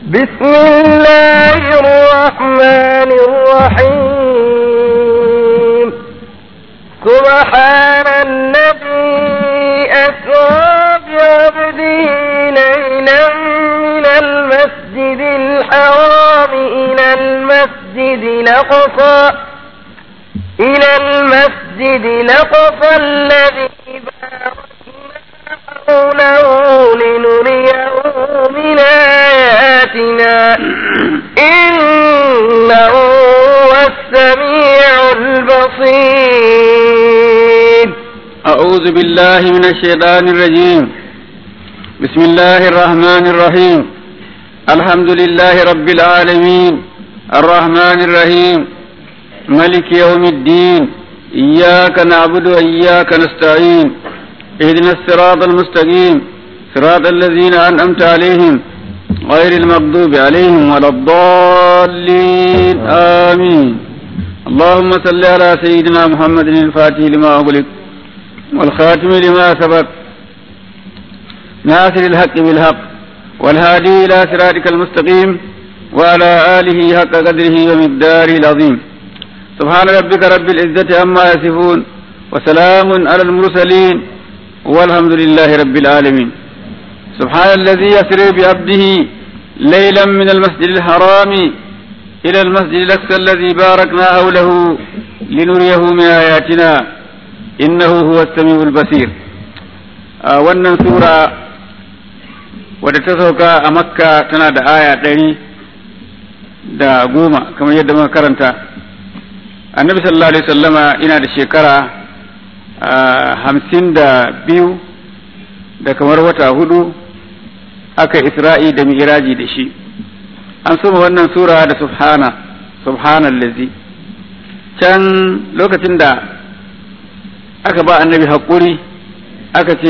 بسم الله الرحمن الرحيم سبحان الذي أسرى بعبده ليلا من المسجد الحرام إلى المسجد الأقصى إلى المسجد الأقصى الذي باركنا حوله لنريه من آياتنا إنه هو السميع البصير أعوذ بالله من الشيطان الرجيم بسم الله الرحمن الرحيم الحمد لله رب العالمين الرحمن الرحيم ملك يوم الدين إياك نعبد وإياك نستعين اهدنا الصراط المستقيم صراط الذين أنعمت عليهم غير المغضوب عليهم ولا الضالين آمين اللهم صل على سيدنا محمد الفاتح لما أغلق والخاتم لما سبق ناصر الحق بالحق والهادي إلى صراطك المستقيم وعلى آله حق قدره ومقداره العظيم سبحان ربك رب العزة عما يصفون وسلام على المرسلين والحمد لله رب العالمين سبحان الذي يسري بعبده ليلا من المسجد الحرام إلى المسجد الأقصى الذي باركنا حوله لنريه من آياتنا إنه هو السميع البصير آه wannan sura wadda ta sauka a makka tana da aya ɗari da goma kamar yadda muka karanta annabi sallallahu alaihi sallama ina da shekara hamsin da biyu da kamar wata hudu aka isra'i da mi'raji da shi an soma wannan sura da subhana subhanallazi can lokacin da aka ba annabi haƙuri aka ce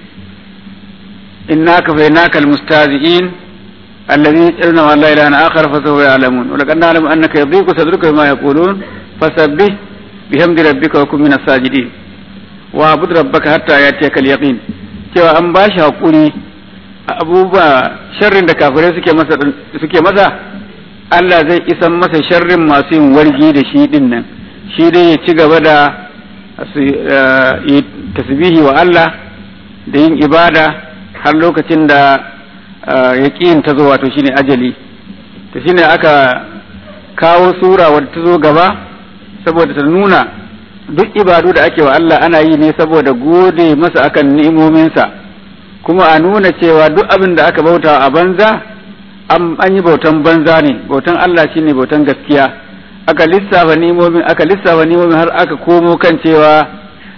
inna ka fa innaka almustazi'in alladhi yaj'aluna ma la ilaha akhar fa sawfa ya'lamun wa laqad na'lamu annaka yadhiqu sadruka bima yaqulun fasabbih bihamdi rabbika wa kun minas sajidin wa abud rabbaka hatta yatiyaka al-yaqin cewa an ba shi haƙuri abubuwa sharrin da kafirai suke masa suke masa Allah zai isan masa sharrin masu yin wargi da shi din nan shi dai ya ci gaba da tasbihi wa Allah da yin ibada har lokacin da ya ta zo wato shine ajali to shine aka kawo sura wadda ta zo gaba saboda ta nuna duk ibadu da ake wa Allah ana yi ne saboda gode masa akan ni'imominsa kuma a nuna cewa duk abin da aka bauta a banza an yi bautan banza ne bautan Allah shine bautan gaskiya aka lissafa ni'imomin aka lissafa ni'imomin har aka komo kan cewa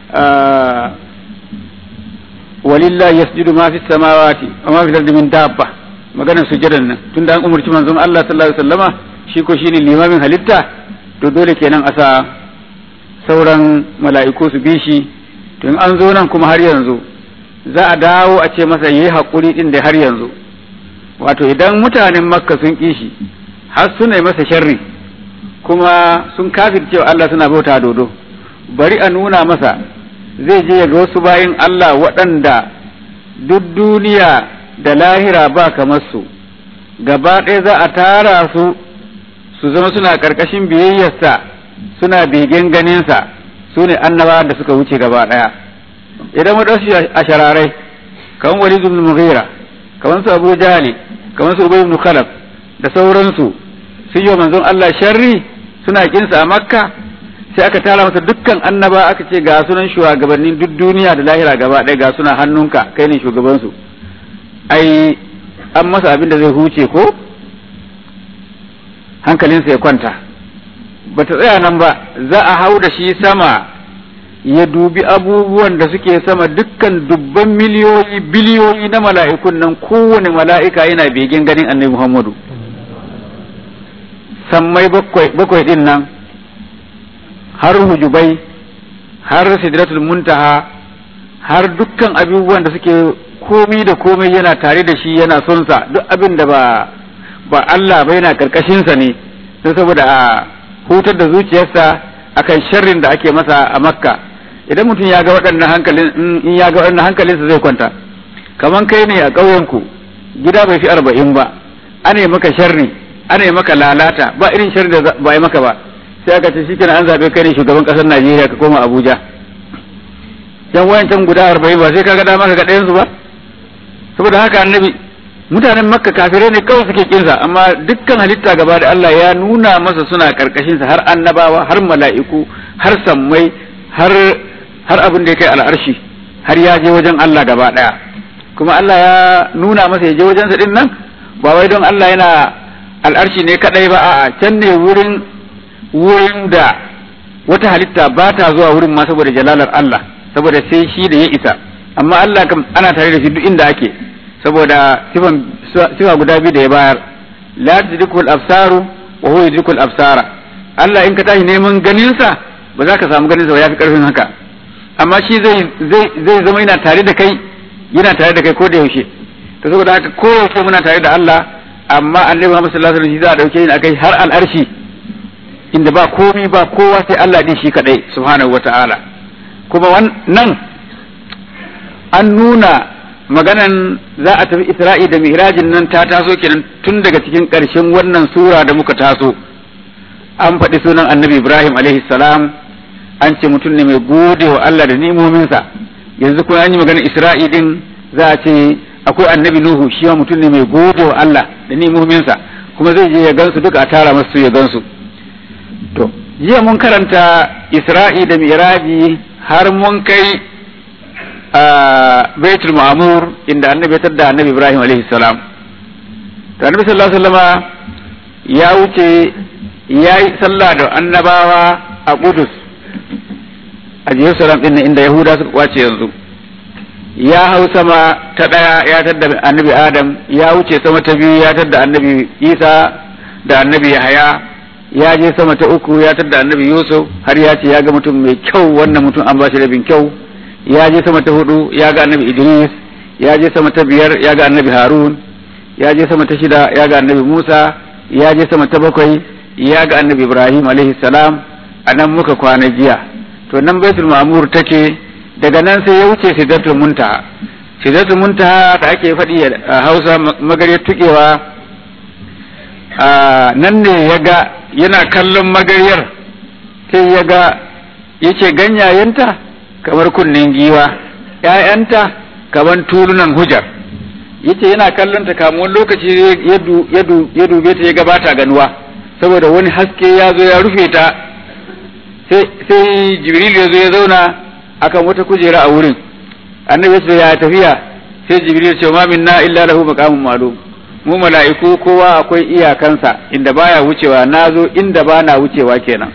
walillahi yasjudu ma fi samawati wa ma fi ardi min dabba maganar sujadan nan tunda an umurci manzon Allah sallallahu alaihi wasallama shi ko shine limamin halitta to dole kenan a sa sauran mala'iku su bi shi to in an zo nan kuma har yanzu za a dawo a ce masa yi haƙuri ɗin da har yanzu wato idan mutanen makka sun ƙi shi har suna yi masa sharri kuma sun kafir cewa Allah suna bauta dodo bari a nuna masa zai je ga wasu bayin Allah waɗanda duk duniya da lahira ba kamar su gaba ɗaya za a tara su su zama suna ƙarƙashin biyayyarsa suna begen ganinsa su ne annaba da suka wuce gaba ɗaya idan mu ɗauki a shararai kamar wali ibn mughira kamar su abu jahali kamar su ubay ibn khalaf da sauransu sun yi manzon Allah sharri suna kinsa a makka sai aka tara masa dukkan annaba aka ce ga sunan shugabannin duk duniya da lahira gaba ɗaya ga suna hannunka kai ne shugabansu ai an masa abin da zai huce ko hankalinsa ya kwanta bata tsaya nan ba za a hau da shi sama ya dubi abubuwan da suke sama dukkan dubban miliyoyi biliyoyi na mala'ikun nan kowane mala'ika yana begen ganin annabi Muhammadu sammai bakwai din nan har hujubai har sidratul muntaha har dukkan abubuwan da suke komi da komai yana tare da shi yana son sa duk abin da ba ba Allah ba yana karkashinsa ne don saboda a hutar da zuciyarsa akan sharrin da ake masa a makka idan mutum ya ga waɗannan hankalin in ya ga waɗannan hankalinsa zai kwanta kaman kai ne a ƙauyenku gida bai fi arba'in ba ana maka sharri ana maka lalata ba irin sharri da ba yi maka ba sai aka ce shikenan an zabe kai ne shugaban kasar Najeriya ka koma Abuja yan wayancan guda arba'in ba sai kaga dama ka ga ɗayan su ba saboda haka annabi mutanen makka kafirai ne kawai suke kinsa amma dukkan halitta gaba da Allah ya nuna masa suna karkashin sa har annabawa har mala'iku har sammai har har abin da ya kai al'arshi har ya je wajen Allah gaba daya kuma Allah ya nuna masa ya je wajen sa din nan ba wai don Allah yana al'arshi ne kadai ba a'a can ne wurin wurin da wata halitta ba ta zuwa wurin ma saboda jalalar Allah saboda sai shi da ya isa amma Allah kam ana tare da shi duk inda ake saboda sifan sifa guda biyu da ya bayar la tudrikul absaru wa huwa yudrikul absara Allah in ka tashi neman ganin sa ba za ka samu ganin sa ba yafi karfin haka amma shi zai zai zai zama yana tare da kai yana tare da kai ko da yaushe to saboda haka ko yaushe muna tare da Allah amma Annabi Muhammad sallallahu alaihi wasallam shi za a dauke ni akai har al'arshi inda ba komai ba kowa sai Allah din shi kadai subhanahu wata'ala kuma wannan an nuna maganan za a tafi Isra'i da Mi'rajin nan ta taso kenan tun daga cikin ƙarshen wannan sura da muka taso an faɗi sunan Annabi Ibrahim alaihi salam an ce mutum ne mai gode wa Allah da ni'imominsa yanzu kuma an yi maganar Isra'i din za a ce akwai Annabi Nuhu shi ma mutum ne mai gode wa Allah da ni'imominsa kuma zai je ya gansu duka a tara masu ya gansu to jiya mun karanta Isra'i da Mi'raji har mun kai a baitul ma'mur inda annabi ya tadda annabi ibrahim alaihi salam to annabi sallallahu alaihi wasallama ya wuce ya yi sallah da annabawa a Qudus a Jerusalem din inda Yahuda suka kwace yanzu ya hau sama ta daya ya tadda annabi Adam ya wuce sama ta biyu ya tadda annabi Isa da annabi Yahaya ya je sama ta uku ya tadda annabi Yusuf har ya ce ya ga mutum mai kyau wannan mutum an ba shi rabin kyau ya je sama ta hudu ya ga annabi Idris ya je sama ta biyar ya ga annabi Harun ya je sama ta shida ya ga annabi Musa ya je sama ta bakwai ya ga annabi Ibrahim alaihi salam a nan muka kwana jiya to nan baitul ma'mur take daga nan sai ya wuce sidratul muntaha sidratul muntaha da ake faɗi a Hausa magariyar tukewa nan ne ya ga yana kallon magaryar sai ya ga yace ganyayenta kamar kunnen giwa ‘ya'yanta kamar tulunan hujar yace yana kallon ta kamun lokaci ya dube ta ya gabata ganuwa saboda wani haske ya zo ya rufe ta sai jibril ya zo ya zauna akan wata kujera a wurin annabi ya ce ya tafiya sai jibril ya ce ma minna illa lahu maqamun ma'lum mu mala'iku kowa akwai iyakansa inda baya wucewa nazo inda ba na wucewa kenan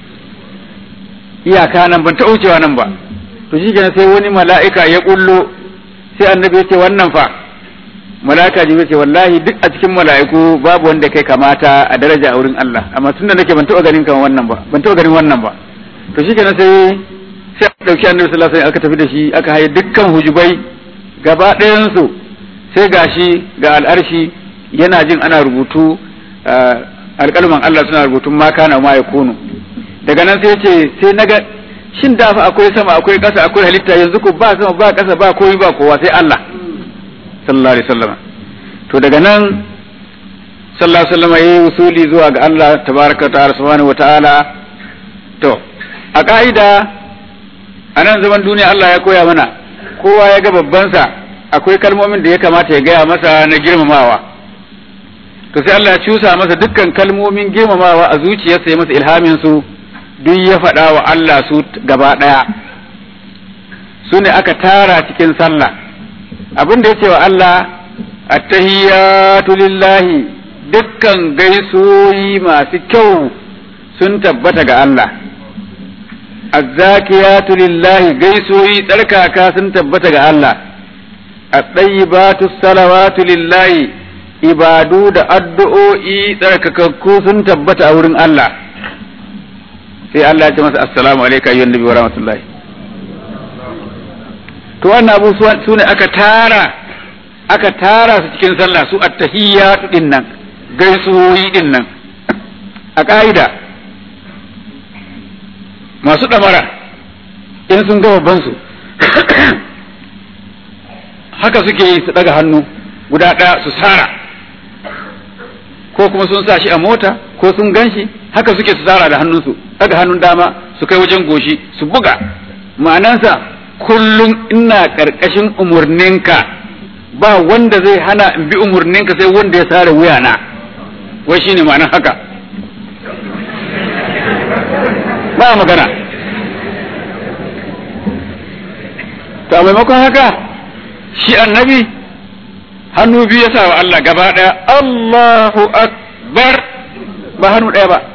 iyaka nan ban ta wucewa nan ba to shi kenan sai wani mala'ika ya kullo sai annabi ya ce wannan fa mala'ika jibril ce wallahi duk a cikin mala'iku babu wanda kai kamata a daraja a wurin Allah amma tunda nake ban taɓa ganin kamar wannan ba ban taɓa ganin wannan ba to shi kenan sai sai aka dauki annabi sallallahu alaihi wasallam aka tafi da shi aka haye dukkan hujubai gaba ɗayan su sai gashi ga al'arshi yana jin ana rubutu alƙalman Allah suna rubutun ma kana ma yakunu daga nan sai ce sai naga shin da fa akwai sama akwai ƙasa akwai halitta yanzu ko ba sama ba ƙasa ba komai ba kowa sai Allah sallallahu alaihi wasallam to daga nan sallallahu alaihi wasallam yayi usuli zuwa ga Allah tabaraka ta'ala subhanahu wataala to a ka'ida a nan zaman duniya Allah ya koya mana kowa ya ga babbansa akwai kalmomin da ya kamata ya gaya masa na girmamawa to sai Allah ya cusa masa dukkan kalmomin girmamawa a zuciyarsa ya masa ilhamin su duk ya faɗa wa Allah su gaba ɗaya su ne aka tara cikin sallah abin da ya ce wa Allah attahiyatu lillahi dukkan gaisuwoyi masu kyau sun tabbata ga Allah azzakiyatu lillahi gaisuwoyi tsarkaka sun tabbata ga Allah at-tayyibatu salawatu lillahi ibadu da addu'o'i tsarkakakku sun tabbata a wurin Allah sai Allah ya ce masa assalamu alayka ayyuhan nabi wa rahmatullahi to wannan abu su ne aka tara aka tara su cikin sallah su attahiyatu din nan gaisuwoyi din nan a ka'ida masu ɗamara in sun ga babban su haka suke yi su ɗaga hannu guda ɗaya su sara ko kuma sun sa shi a mota ko sun gan shi haka suke su tsara da hannunsu daga hannun dama su kai wajen goshi su buga ma'anansa kullum ina ƙarƙashin umarninka ba wanda zai hana in bi umarninka sai wanda ya sare wuyana wai shine ma'anar haka ba magana to a maimakon haka shi annabi hannu biyu ya sa wa Allah gaba ɗaya Allahu akbar ba hannu ɗaya ba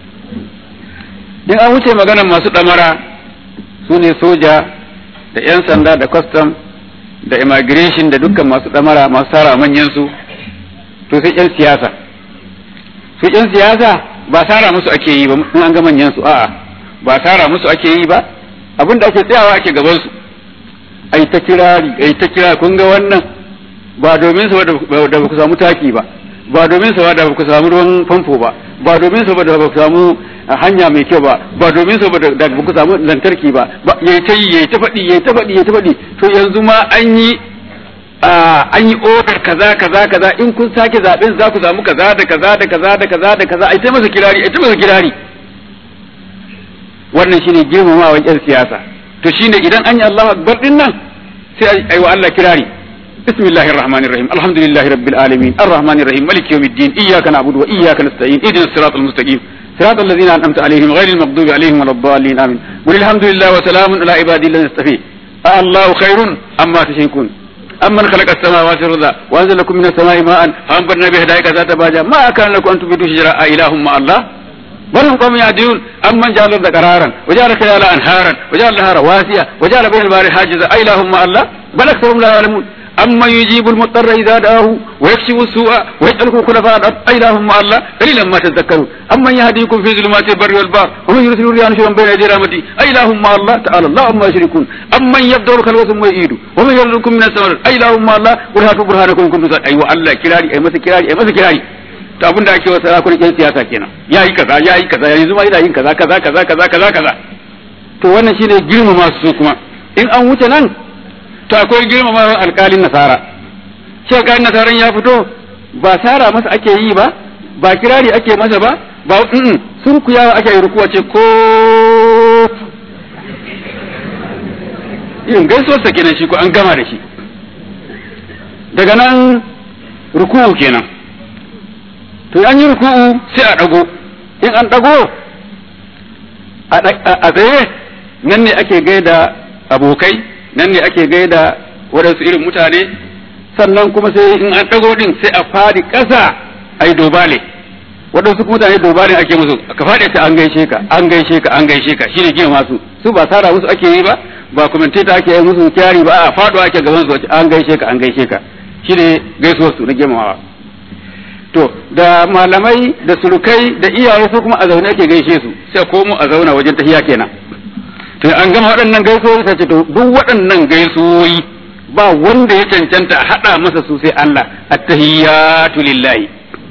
in an wuce maganar masu ɗamara su ne soja da 'yan sanda da custom da immigration da dukkan masu ɗamara masu tara manyan su to sai 'yan siyasa su 'yan siyasa ba tara musu ake yi ba in an ga manyan su a'a ba tara musu ake yi ba abin da ake tsayawa ake gaban su ai ta kirari ai ta kira kun ga wannan ba domin sa da ba ku samu taki ba ba domin sa da ba ku samu ruwan famfo ba ba domin sa da ba ku samu hanya mai kyau ba ba domin sa da ba ku samu lantarki ba yayi ta yi yayi ta faɗi yayi ta faɗi yayi ta faɗi to yanzu ma an yi an yi odar kaza kaza kaza in kun sake zaben za ku samu kaza da kaza da kaza da kaza da kaza ai ta masa kirari ai ta masa kirari wannan shine girmamawa yan siyasa to shine idan an yi Allahu akbar din nan sai ai wa Allah kirari bismillahir rahmanir rahim alhamdulillahi rabbil alamin arrahmanir rahim maliki yawmiddin iyyaka na'budu wa iyyaka nasta'in ihdinas siratal mustaqim صراط الذين أنعمت عليهم غير المغضوب عليهم ولا الضالين آمين قل الحمد لله وسلام على عبادي الذين اصطفى الله خير أما تشركون أمن خلق السماوات والأرض وأنزل لكم من السماء ماء فأنبتنا به حدائق ذات بهجة ما كان لكم أن تنبتوا شجرة إله مع الله بل هم قوم يعدلون أمن جعل الأرض قرارا وجعل خلالها أنهارا وجعل لها رواسي وجعل بين البحر حاجزا أإله مع الله بل أكثرهم لا يعلمون أمن يجيب المضطر إذا دعاه ويكشف السوء ويجعلكم خلفاء الأرض أإله مع الله قليلا ما تذكرون أمن يهديكم في ظلمات البر والبحر ومن يرسل الرياح نشرا بين يدي رحمته أإله مع الله تعالى الله عما يشركون أمن يبدأ الخلق ثم يعيد ومن يرزقكم من السماء أإله مع الله قل هاتوا برهانكم إن كنتم صادقين أيوة الله كراري أي مسا كراري أي مسا كراري to abin da ake wa sarakunan yan siyasa kenan ya yi kaza ya yi kaza yanzu ma yana yin kaza kaza kaza kaza kaza kaza to wannan shine girmama su kuma in an wuce nan to akwai girmama alkalin nasara shi alkalin nasaran ya fito ba sara masa ake yi ba ba kirari ake masa ba ba mm sun kuyawa ake yi rukuwa ce ko irin gaisuwar sa kenan shi ko an gama da shi daga nan ruku'u kenan to an yi ruku'u sai a dago in an dago a tsaye nan ne ake gaida abokai nan ne ake gaida waɗansu irin mutane sannan kuma sai in an ɗago ɗin sai a fadi ƙasa a yi dobale waɗansu mutane dobale ake musu ka faɗi ta an gaishe ka an gaishe ka an gaishe ka shine gina masu su ba sara musu ake yi ba ba commentator ake yi musu kyari ba a faɗo ake gaban su an gaishe ka an gaishe ka shine gaisuwar su na girmamawa to da malamai da surukai da iyaye su kuma a zaune ake gaishe su sai komo a zauna wajen tahiya kenan to an gama waɗannan gaisuwoyi sai ce to duk waɗannan gaisuwoyi ba wanda ya cancanta a haɗa masa su sai Allah attahiyatu lillahi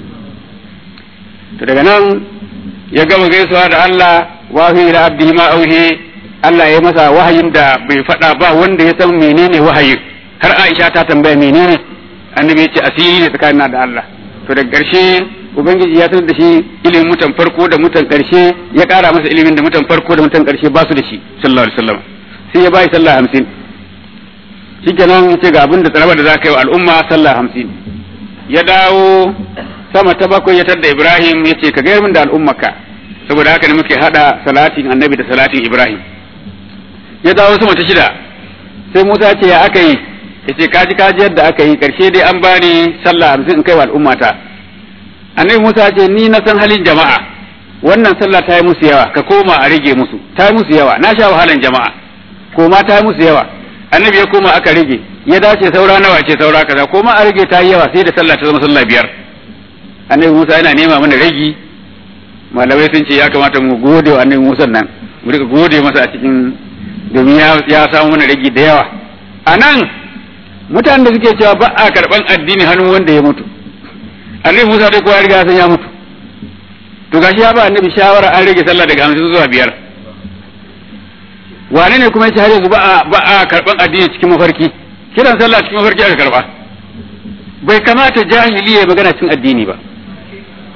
to daga nan ya gama gaisuwa da Allah wahi ila abdihi ma auhi Allah ya masa wahayin da bai faɗa ba wanda ya san menene wahayin har Aisha ta tambaya menene annabi ya ce asiri ne tsakanin da Allah to daga ƙarshe ubangiji ya sanar da shi ilimin mutan farko da mutan ƙarshe ya ƙara masa ilimin da mutan farko da mutan ƙarshe ba su da shi sallallahu alaihi wasallam sai ya bai sallah hamsin shikenan ce ga abin da tsaraba da za ka yi wa al'umma sallah hamsin ya dawo sama ta bakwai ya tadda ibrahim ya ce ka gayar min da al'ummarka saboda haka ne muke hada salatin annabi da salatin ibrahim ya dawo sama ta shida sai musa ce ya aka yi ya ce kaji kaji yadda aka yi karshe dai an bani sallah hamsin in kai wa al'ummata annabi musa ce ni na san halin jama'a wannan sallah ta yi musu yawa ka koma a rage musu ta yi musu yawa na sha wahalan jama'a koma ta yi musu yawa annabi ya koma aka rage ya dace saura nawa ce saura kaza koma a rage ta yi yawa sai da sallah ta zama sallah biyar annabi musa yana nema mana ragi malamai sun ce ya kamata mu gode wa annabi musa nan mu rika gode masa a cikin domin ya samu mana ragi da yawa a nan mutanen da suke cewa ba a karɓan addini hannun wanda ya mutu annabi Musa dai kowa riga san ya mutu to gashi ya ba annabi shawara an rage sallah daga hamsin zuwa biyar wane ne kuma ya ce har yanzu ba a ba a karɓan addini cikin mafarki kiran sallah cikin mafarki aka karɓa bai kamata jahili ya magana cikin addini ba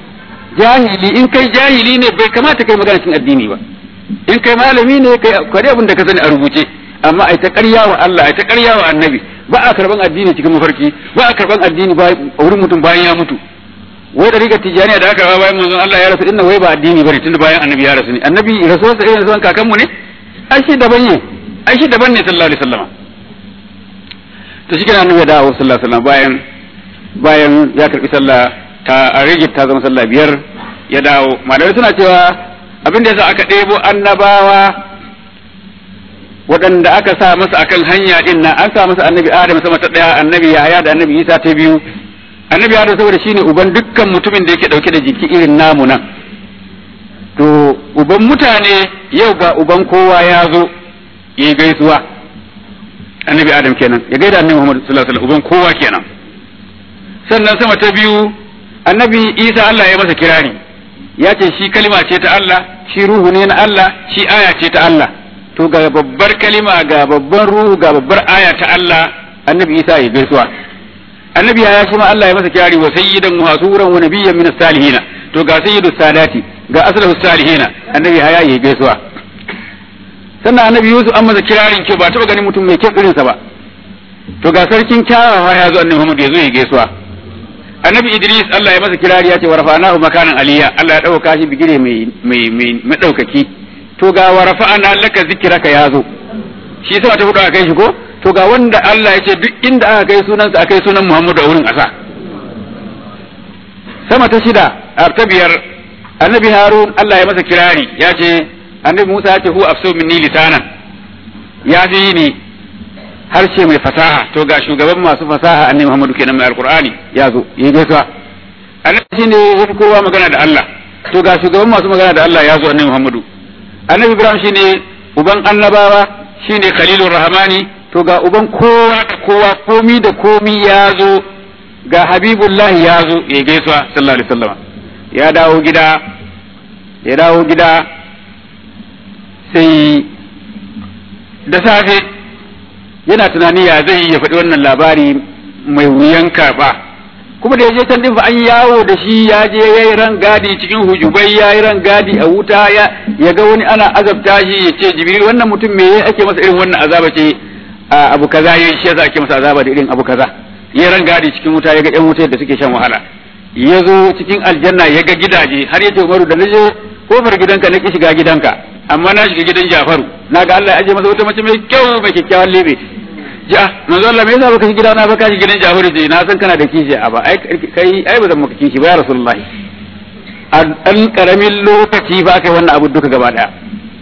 jahili in kai jahili ne bai kamata kai magana cikin addini ba in kai malami ne kai kwari abin da ka sani a rubuce amma ai ta ƙarya wa Allah ai ta ƙarya wa annabi ba a karban addini cikin mafarki ba a karban addini ba a wurin mutum bayan ya mutu wai da riga tijaniya da aka rawa bayan manzon Allah ya rasu inna wai ba addini bane tunda bayan annabi ya rasu ne annabi rasuwarsa irin rasuwan kakanmu ne ai shi daban ne ai shi daban ne sallallahu alaihi wasallam to shi kenan annabi ya dawo sallallahu alaihi wasallam bayan bayan ya karbi sallah ta a rigid ta zama sallah biyar ya dawo malamai suna cewa abin da yasa aka ɗebo annabawa waɗanda aka sa masa akan hanya din nan an sa masa annabi adam sama ta ɗaya annabi yahaya da annabi isa ta biyu annabi adam saboda shine uban dukkan mutumin da yake ɗauke da jiki irin namu nan to uban mutane yau ga uban kowa ya zo ya yi gaisuwa annabi adam kenan ya gaida annabi muhammad sallallahu alaihi wasallam uban kowa kenan sannan sama ta biyu annabi isa Allah ya masa kirari ya ce shi kalima ce ta Allah shi ruhu ne na Allah shi aya ce ta Allah to ga babbar kalima ga babban ruhu ga babbar aya ta Allah annabi isa ya gaisuwa annabi ya shi ma Allah ya masa kirari wa sayyidan muhasuran wa nabiyyan min salihin to ga sayyidus sadati ga aslahu salihina annabi ya yi gaisuwa sannan annabi Yusuf an masa kirarin ke ba taba ganin mutum mai kyan irinsa ba to ga sarkin kyawawa ya zo annabi Muhammad ya zo ya gaisuwa annabi Idris Allah ya masa kirari ya ce wa rafa'nahu makanan aliyya Allah ya dauka shi bigire mai mai mai madaukaki to ga wa rafa'na laka zikraka ya zo shi sai ta hudu kai shi ko to ga wanda Allah ya ce duk inda aka kai sunansa aka kai sunan Muhammadu a wurin asa sama ta shida a ta biyar annabi Harun Allah ya masa kirari ya ce annabi Musa ya ce hu afsu minni lisanan ya fi ni harshe mai fasaha to ga shugaban masu fasaha annabi Muhammadu kenan mai alqur'ani ya zo yi gaisuwa annabi shine yafi kowa magana da Allah to ga shugaban masu magana da Allah ya zo annabi Muhammadu annabi Ibrahim shine uban annabawa shine khalilur rahmani to ga uban kowa da kowa komi da komi ya zo ga habibullahi ya zo ya gaisuwa sallallahu alaihi wasallam ya dawo gida ya dawo gida sai da safe yana tunani ya zai ya faɗi wannan labari mai wuyan karɓa kuma da ya je can din fa an yawo da shi ya je ya yi ran gadi cikin hujubai ya yi ran gadi a wuta ya ga wani ana azabta shi ya ce jibril wannan mutum me ake masa irin wannan azaba ce abu kaza yayi shi yasa ake masa azaba da irin abu kaza ya ran gadi cikin wuta ya ga yan wuta da suke shan wahala ya zo cikin aljanna ya ga gidaje har ya ce umaru da naje kofar gidanka na ki shiga gidanka amma na shiga gidan Jafaru na ga Allah ya aje masa wata mace mai kyau mai kyakkyawan lebe ja manzo Allah me yasa baka shiga gidana ba ka shiga gidan Jafaru je na san kana da kishi a ba ai kai ai ba zan maka kishi ba ya rasulullahi a dan karamin lokaci ba kai wannan abu duka gaba daya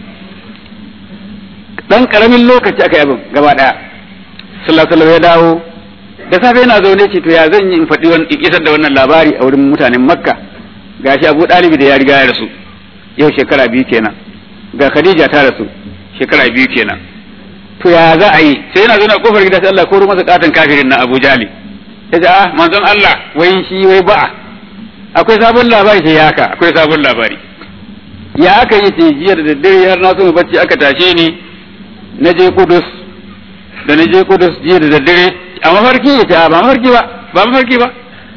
dan karamin lokaci aka yi abin gaba daya sallallahu alaihi wasallam ya dawo da safe yana zaune ce to ya zan yi in faɗi isar da wannan labari a wurin mutanen makka gashi abu ɗalibi da ya riga ya rasu yau shekara biyu kenan ga khadija ta rasu shekara biyu kenan to ya za a yi sai yana zaune a kofar gida sai Allah koro masa katon kafirin na Abu Jali ya ce ah manzon Allah wai shi wai ba'a akwai sabon labari sai haka akwai sabon labari ya aka yi ce jiya da daddare har na so mu bacci aka tashe ni na je Kudus da na je Kudus jiya da daddare a mafarki ya ce ba mafarki ba ba mafarki ba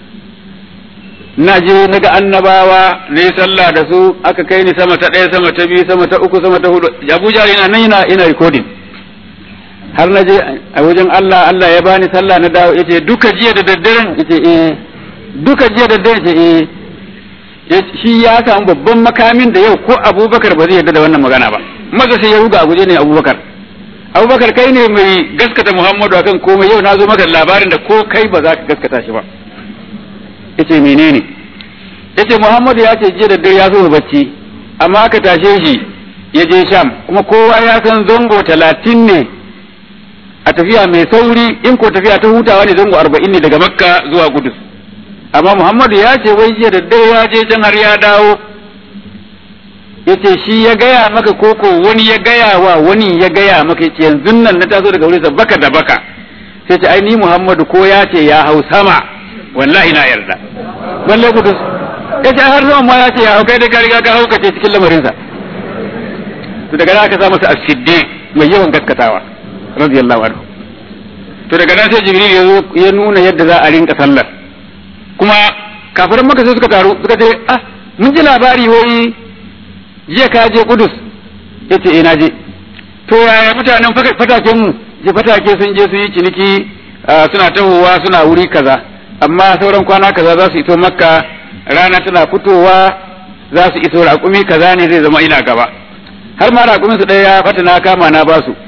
na je na ga annabawa na yi sallah da su aka kai ni sama ta ɗaya sama ta biyu sama ta uku sama ta hudu abuja yana nan yana ina recording har na je a wajen Allah Allah ya bani sallah na dawo yace duka jiya da daddaren yace eh duka jiya da daddaren yace eh shi ya samu babban makamin da yau ko Abubakar ba zai yarda da wannan magana ba maza sai ya ruga a guje ne Abubakar Abubakar kai ne mai gaskata Muhammadu akan komai yau na zo maka labarin da ko kai ba za ka gaskata shi ba yace menene yace Muhammadu ya ce jiya da dare ya zo bacci amma aka tashe shi ya je Sham kuma kowa ya san zango talatin ne a tafiya mai sauri in ko tafiya ta hutawa ne zango arba'in ne daga Makka zuwa Kudus amma Muhammadu ya ce wai jiya da dare ya je can har ya dawo yace shi ya gaya maka koko wani ya gaya wa wani ya gaya maka yace yanzu nan na taso daga wurinsa baka da baka sai ce ai ni Muhammadu ko ya ce ya hau sama wallahi na yarda balle kudus ya ce har zaman ma ya ce ya hau kai da ka riga ka haukace cikin lamarinsa to daga nan aka sa masa asiddi mai yawan gaskatawa radiyallahu anhu to daga nan sai jibril ya zo ya nuna yadda za a rinka sallar kuma kafiran maka sai suka taru suka ce ah mun ji labari wai jiya ka je kudus yace eh na je to yaya mutanen fataken mu je fatake sun je sun yi ciniki suna tahowa suna wuri kaza amma sauran kwana kaza za su iso makka rana tana fitowa za su iso raƙumi kaza ne zai zama ina gaba har ma raƙumin su ɗaya fata na kama na ba su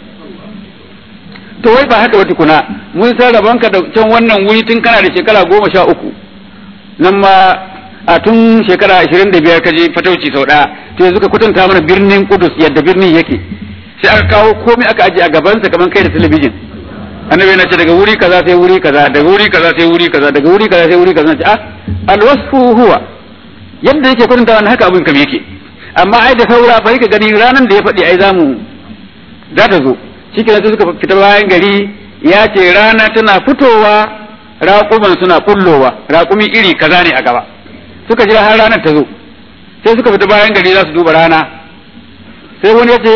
to wai ba haka ba tukuna mun san rabonka da can wannan wuri tun kana da shekara goma sha uku nan ma a tun shekara ashirin da biyar ka je fatauci sau ɗaya to yanzu ka kwatanta mana birnin kudus yadda birnin yake sai aka kawo komai aka aje a gabansa kamar kai da talabijin annabi yana ce daga wuri kaza sai wuri kaza daga wuri kaza sai wuri kaza daga wuri kaza sai wuri kaza ce ah alwasfu huwa yadda yake kwatanta wannan haka abin kam yake amma ai da saura bai ka gani ranan da ya faɗi ai zamu za ta zo shikenan sai suka fita bayan gari ya ce rana tana fitowa raƙuman suna kullowa raƙumi iri kaza ne a gaba suka jira har ranar ta zo sai suka fita bayan gari za su duba rana sai wani ya ce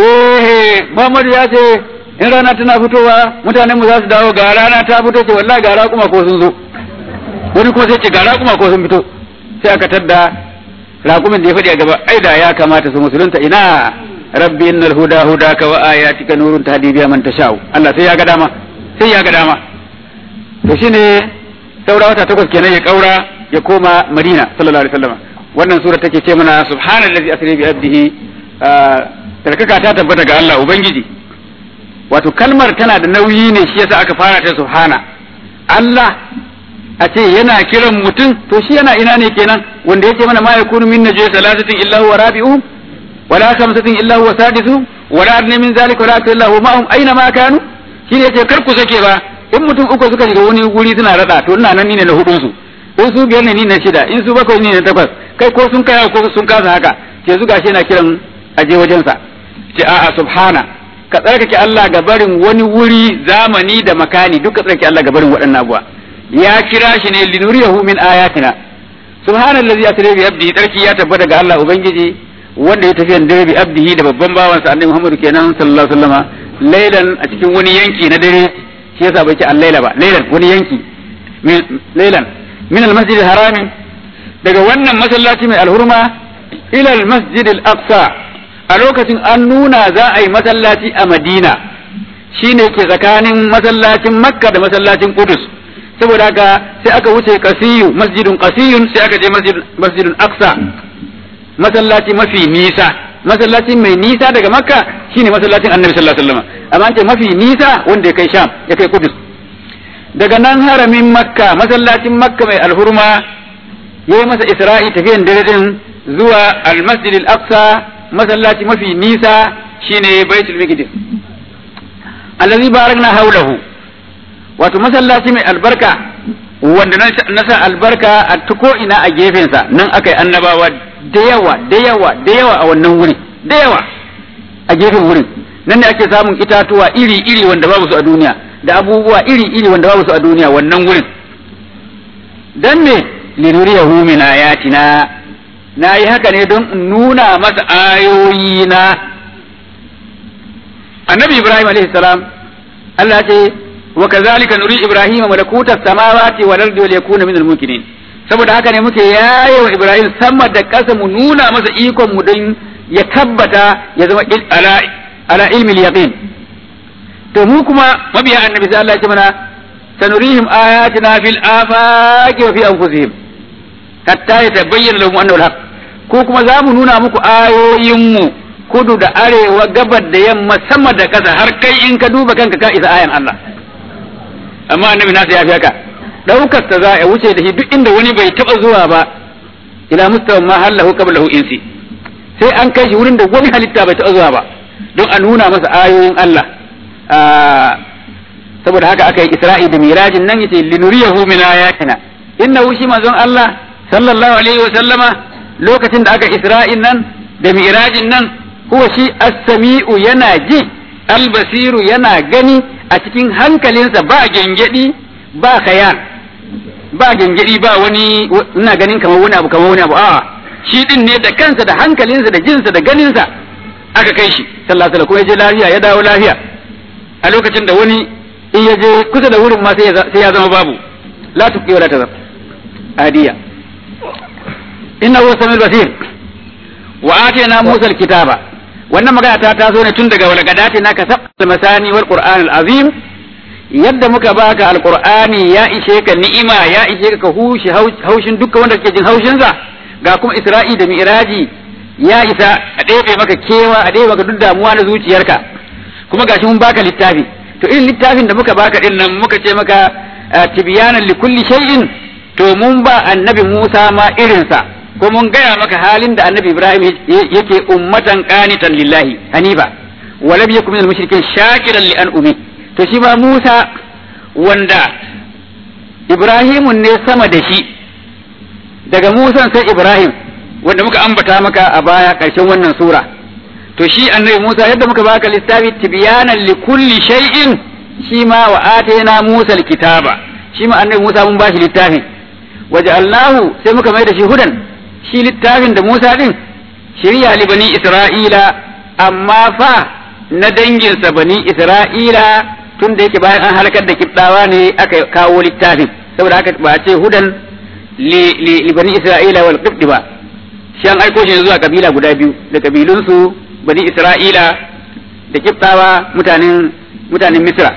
eh Muhammad ya ce in rana tana fitowa mutanen mu za su dawo ga rana ta fito ce wallahi ga raƙuma ko sun zo wani kuma sai ce ga raƙuma ko sun fito sai aka tadda raƙumin da ya faɗi a gaba ai da ya kamata su musulunta ina rabbi innal huda hudaka wa ayatika nurun tahdi biha man tasha'u Allah sai ya ga dama sai ya ga dama to shine saura wata takwas kenan ya kaura ya koma Madina sallallahu alaihi wasallam wannan sura take ce mana subhanallazi asri bi abdihi tarkaka ta tabbata ga Allah ubangiji wato kalmar tana da nauyi ne shi yasa aka fara ta subhana Allah a ce yana kiran mutum to shi yana ina ne kenan wanda yake mana ma yakunu min najwa salasatin illa huwa rabi'uhum wala khamsatin illa huwa sadisuhum wala adna min zalika wala akthar illa huwa ma'hum aina ma kanu shi ne yace kar ku sake ba in mutum uku suka shiga wani guri suna rada to ina nan ni ne na hudun su in su biyar ne ni na shida in su bakwai ni ne takwas kai ko sun kai ko sun kasa haka ce su gashi yana kiran aje wajensa ce a'a subhana ka tsarkake Allah ga barin wani wuri zamani da makani duk ka tsarkake Allah ga barin waɗannan abuwa ya kira shi ne linuriyahu min ayatina subhanallazi asra bi abdihi tsarki ya tabbata ga Allah ubangiji wanda ya tafi da bi abdihi da babban bawansa annabi Muhammad kenan sallallahu alaihi wasallama lailan a cikin wani yanki na dare shi yasa bai ce al-laila ba lailan wani yanki lailan min al-masjid al-haram daga wannan masallaci mai alhurma ila al-masjid al-aqsa a lokacin an nuna za a yi masallaci a Madina shine ke tsakanin masallacin Makka da masallacin Qudus saboda haka sai aka wuce qasiyu masjidun qasiyun sai aka je masjidun aqsa masallaci mafi nisa masallaci mai nisa daga Makka shine masallacin Annabi sallallahu alaihi wasallam amma an ce mafi nisa wanda ya kai Sham ya kai Qudus daga nan haramin Makka masallacin Makka mai alhurma yayi masa Isra'i tafiyan dare din zuwa al-Masjid al-Aqsa masallaci mafi nisa shine baitul maqdis allazi barakna haulahu wato masallaci mai albarka wanda na sa albarka a tuko ina a gefensa nan aka yi annabawa da yawa da yawa da yawa a wannan wuri da yawa a gefen wurin nan ne ake samun itatuwa iri iri wanda babu su a duniya da abubuwa iri iri wanda babu su a duniya wannan wurin dan me linuriyahu min ayatina na yi haka ne don in nuna masa ayoyi na annabi ibrahim alaihi salam Allah ce wa kazalika nuri ibrahim malakuta samawati wal ardi wal yakuna min al mukminin saboda haka ne muke yaye wa ibrahim sama da ƙasa mu nuna masa ikon mu don ya tabbata ya zama ala ala ilmi yaqin to mu kuma mabiya annabi sai Allah ya ce mana sanurihim ayatina fil afaqi wa fi anfusihim hatta ya tabayyana lahum annahu al-haq ko kuma za mu nuna muku ayoyinmu kudu da arewa gabar da yamma sama da ƙasa har kai in ka duba kanka ka isa ayan Allah amma annabi nasa ya fi haka daukar ta za a wuce da shi duk inda wani bai taba zuwa ba ila mustawan ma hallahu qablahu insi sai an kai shi wurin da wani halitta bai taba zuwa ba don a nuna masa ayoyin Allah saboda haka aka yi Isra'i da Mirajin nan yace linuriyahu min ayatina innahu shi manzon Allah sallallahu alaihi wa sallama lokacin da aka Isra'in nan da Mirajin nan huwa shi as-sami'u yana ji al-basiru yana gani a cikin hankalinsa ba gengedi ba khayal ba gengedi ba wani ina ganin kamar wani abu kamar wani abu a'a shi din ne da kansa da hankalinsa da jinsa da ganinsa aka kai shi sallallahu alaihi kuma ya je lafiya ya dawo lafiya a lokacin da wani in ya je kusa da wurin ma sai ya zama babu la tuqi wala tazar adiya innahu samil basir wa atayna musa alkitaba wannan magana ta taso ne tun daga walgadati na ka sabal masani wal qur'an azim yadda muka baka alqur'ani ya ishe ka ni'ima ya ishe ka hushi haushin dukkan wanda kake jin haushin sa ga kuma isra'i da mi'raji ya isa a ɗebe maka kewa a ɗebe maka duk damuwa na zuciyarka kuma gashi mun baka littafi to irin littafin da muka baka din nan muka ce maka tibyanan li kulli shay'in to mun ba annabi Musa ma irinsa ko mun gaya maka halin da annabi Ibrahim yake ummatan qanitan lillahi hanifa wa lam yakun minal mushrikin shakiran li an'umi to shi ma Musa wanda Ibrahimun ne sama da shi daga Musa sai Ibrahim wanda muka ambata maka a baya ƙarshen wannan sura to shi annabi Musa yadda muka baka littafi tibyanan li kulli shay'in shi ma wa atayna Musa alkitaba shi ma annabi Musa mun bashi littafin waja'alnahu sai muka mai da shi hudan shi littafin da Musa din shirya li bani Isra'ila amma fa na danginsa bani Isra'ila tun da yake bayan an halakar da kibdawa ne aka kawo littafin saboda haka ba ce hudan li bani Isra'ila wal qibdi ba shi an aiko shi zuwa kabila guda biyu da kabilunsu bani Isra'ila da kibdawa mutanen mutanen Misra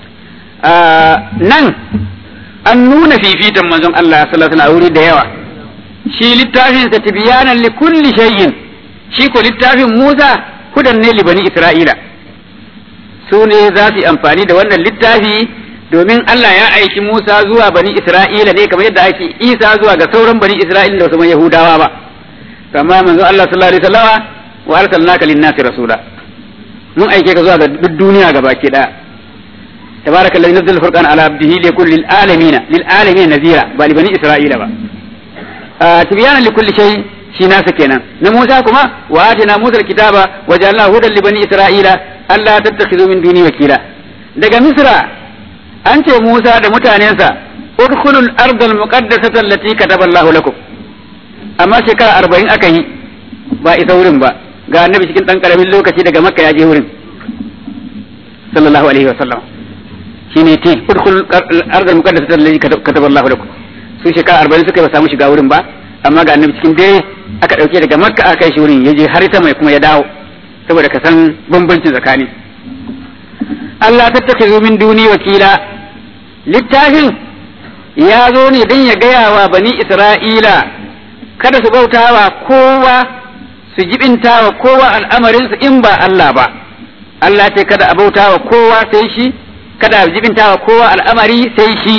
nan an nuna fifitan manzon Allah sallallahu alaihi wuri da yawa shi littafin sa tibyanan li kulli shay'in shi ko littafin Musa hudan ne li bani Isra'ila su ne za su yi amfani da wannan littafi domin Allah ya aiki Musa zuwa bani Isra'ila ne kamar yadda ake Isa zuwa ga sauran bani Isra'ila da wasu Yahudawa ba kama manzon Allah sallallahu alaihi wasallama wa arsalnaka lin-nasi rasula mun aike ka zuwa ga duk duniya gabaki daya تبارك الذي نزل الفرقان على عبده ليكون للعالمين للعالمين نذيرا بل بني اسرائيل با آه تبيانا لكل شيء shi nasa kenan na Musa kuma wa atina Musa alkitaba wa ja'alna hudan li bani Isra'ila alla tattakhidhu min duni wakila daga Misra an ce Musa da mutanensa udkhulul ardh almuqaddasata allati kataba Allah lakum amma shekara 40 aka yi ba isa wurin ba ga annabi cikin dan karamin lokaci daga Makka ya je wurin sallallahu alaihi wa sallam shine ti udkhul ardal muqaddasata allati kataba Allah lakum su shekara 40 suka ba samu shiga wurin ba amma ga annabi cikin dare aka dauke daga makka aka kai shi wurin yaje har sama kuma ya dawo saboda ka san bambancin tsakani Allah tattakhizu min duni wakila littafin ya zo ne don ya gaya wa bani Isra'ila kada su bautawa kowa su jibinta wa kowa al'amarinsu in ba Allah ba Allah ce kada a bautawa kowa sai shi kada a jibinta wa kowa al'amari sai shi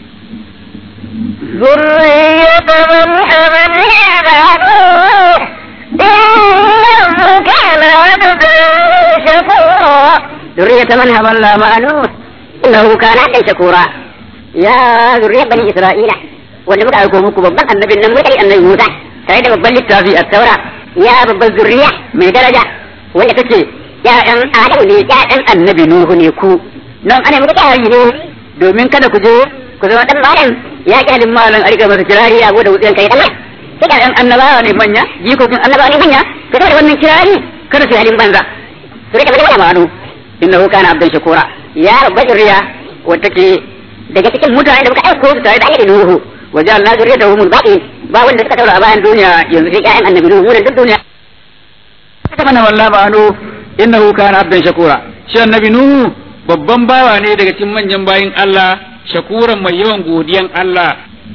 ذرية من حملنا مع نوح إنه كان عبدا شكورا ذرية من حملنا مع نوح إنه كان عبدا شكورا يا ذرية بني إسرائيل wanda muka aiko muku babban annabin nan muka yi annabi Musa tare da babban littafi a taura ya babban zurriya mai daraja wanda take ya'yan Adam ne ya'yan annabi Nuhu ne ku nan ana muka kyari ne domin kada ku je ku zama dan malam ya kyalin malam a rika masa kirari a gode wutsiyan kai Allah sai ka ɗan annabawa ne manya jikokin annabawa ne manya ka da wannan kirari kada su yi halin banza su rika bada ma'anu innahu kana abdan shakura ya rabba zuriya wata ke daga cikin mutane da muka aiko su tare da annabi Nuhu wa ja'alna zurriyatahu min baqin ba wanda suka taura a bayan duniya yanzu sai ƴaƴan annabi Nuhu mun duk duniya ta mana wallahi ma'anu innahu kana abdan shakura shi annabi nuhu babban bawa ne daga cikin manyan bayin Allah shakuran mai yawan godiyan Allah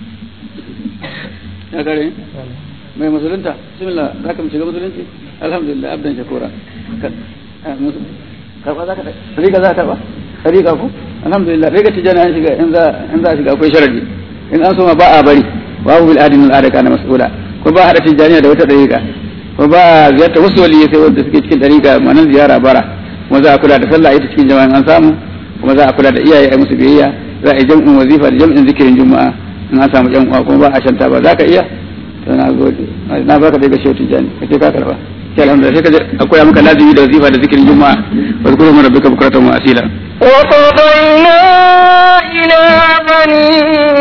ya gare mai musulunta bismillah za ka shiga musulunci alhamdulillah abdan shakura karba za ka riga za ta ba riga ku alhamdulillah riga tijana an shiga in za in za shiga akwai sharadi in an soma ba a bari babu bil adin al adaka na mas'ula ko ba hada tijaniya da wata dariƙa ko ba ziyarta wasu waliyai sai wanda suke cikin dariƙa manan ziyara bara kuma za a kula da sallah ita cikin jama'an an samu kuma za a kula da iyaye a musu biyayya za a yi jam'in wazifa da jam'in zikirin juma'a in an samu jam'a kuma ba a shanta ba za ka iya to na gode na baka daga shehu tijani kace ka karba sai alhamdulillah sai ka je akwai maka lazimi da wazifa da zikirin juma'a wa zkuru min rabbika bukratan wa asila وقضينا إلى بني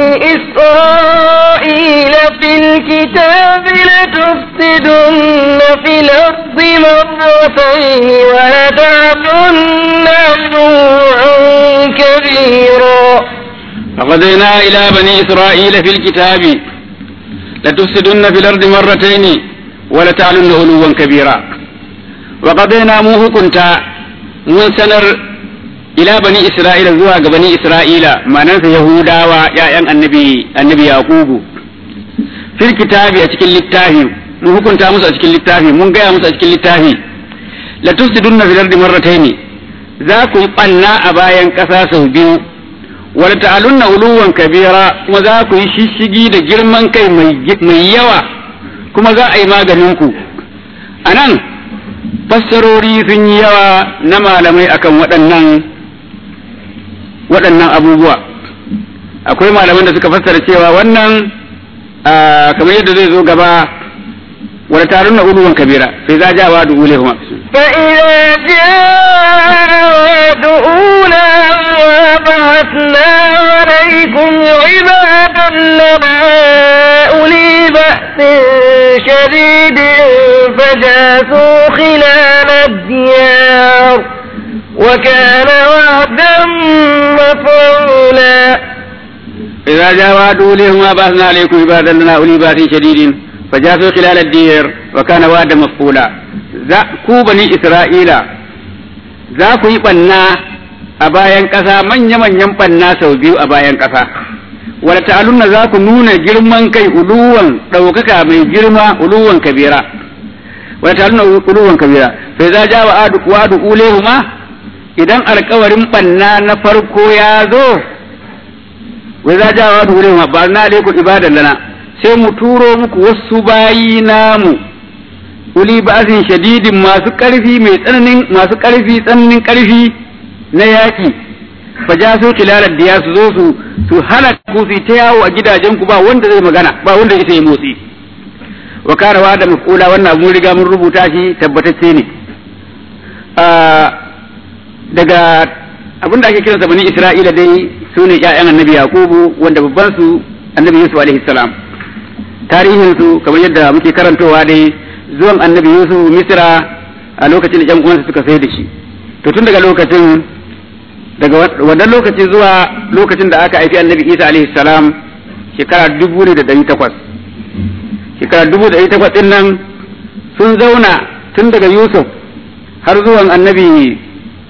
إسرائيل في الكتاب لتفسدن في الأرض مرتين ولتعلن علوا كبيرا فقضينا إلى بني إسرائيل في الكتاب لتفسدن في الأرض مرتين ولتعلن علوا كبيرا وقضينا موه كنت من سنر إلى بني إسرائيل زوا بني إسرائيل ما ننسى يهودا ويا النبي النبي يعقوب في الكتاب أتكل التاهي mun hukunta musu a cikin littafi mun gaya musu a cikin littafi la tufsidunna fil ardi marratayn za ku banna a bayan ƙasa sau biyu wala ta'alunna uluwan kabira kuma za ku yi shishigi da girman kai mai yawa kuma za a yi maganin ku anan fassarori sun yi yawa na malamai akan waɗannan waɗannan abubuwa akwai malaman da suka fassara cewa wannan kamar yadda zai zo gaba wala tarunna uluwan kabira sai za ja wa du'ule kuma فإذا جاء وعد أولاهما بعثنا عليكم عبادا لنا أولي بأس شديد فجاسوا خلال الديار وكان وعدا مفعولا إذا جاء وعد أوليهما بعثنا عليكم عبادا لنا أولي بأس شديد فجاسوا خلال الدير وكان وعدا مفعولا za ku bani Isra'ila za ku yi ɓanna a bayan ƙasa manya-manyan ɓanna sau biyu a bayan ƙasa wala ta'alunna za ku nuna girman kai uluwan ɗaukaka mai girma uluwan kabira wala ta'alunna uluwan kabira sai za ja wa wa'adu ulehuma idan alkawarin ɓanna na farko ya zo wai za ja wa wa'adu ulehuma ba na alaikum ibadan lana sai mu turo muku wasu bayi namu uli ba'azin shadidin masu ƙarfi mai tsananin masu ƙarfi tsananin ƙarfi na yaƙi fa ja su kilalar diya su zo su su hana ku su ta yawo a gidajen ku ba wanda zai magana ba wanda isa yi motsi wa karawa da mafula wannan mun riga mun rubuta shi tabbatacce ne daga abin da ake kiransa bani isra'ila dai su ne ƴaƴan annabi yaqubu wanda babban su annabi yusuf alaihi salam tarihin su kamar yadda muke karantowa dai zuwan annabi yusuf misra a lokacin da yan uwansa suka sai da shi to tun daga lokacin daga wannan lokaci zuwa lokacin da aka haifi annabi isa alaihi salam shekara dubu ne da ɗari takwas shekara dubu da ɗari takwas ɗin nan sun zauna tun daga yusuf har zuwan annabi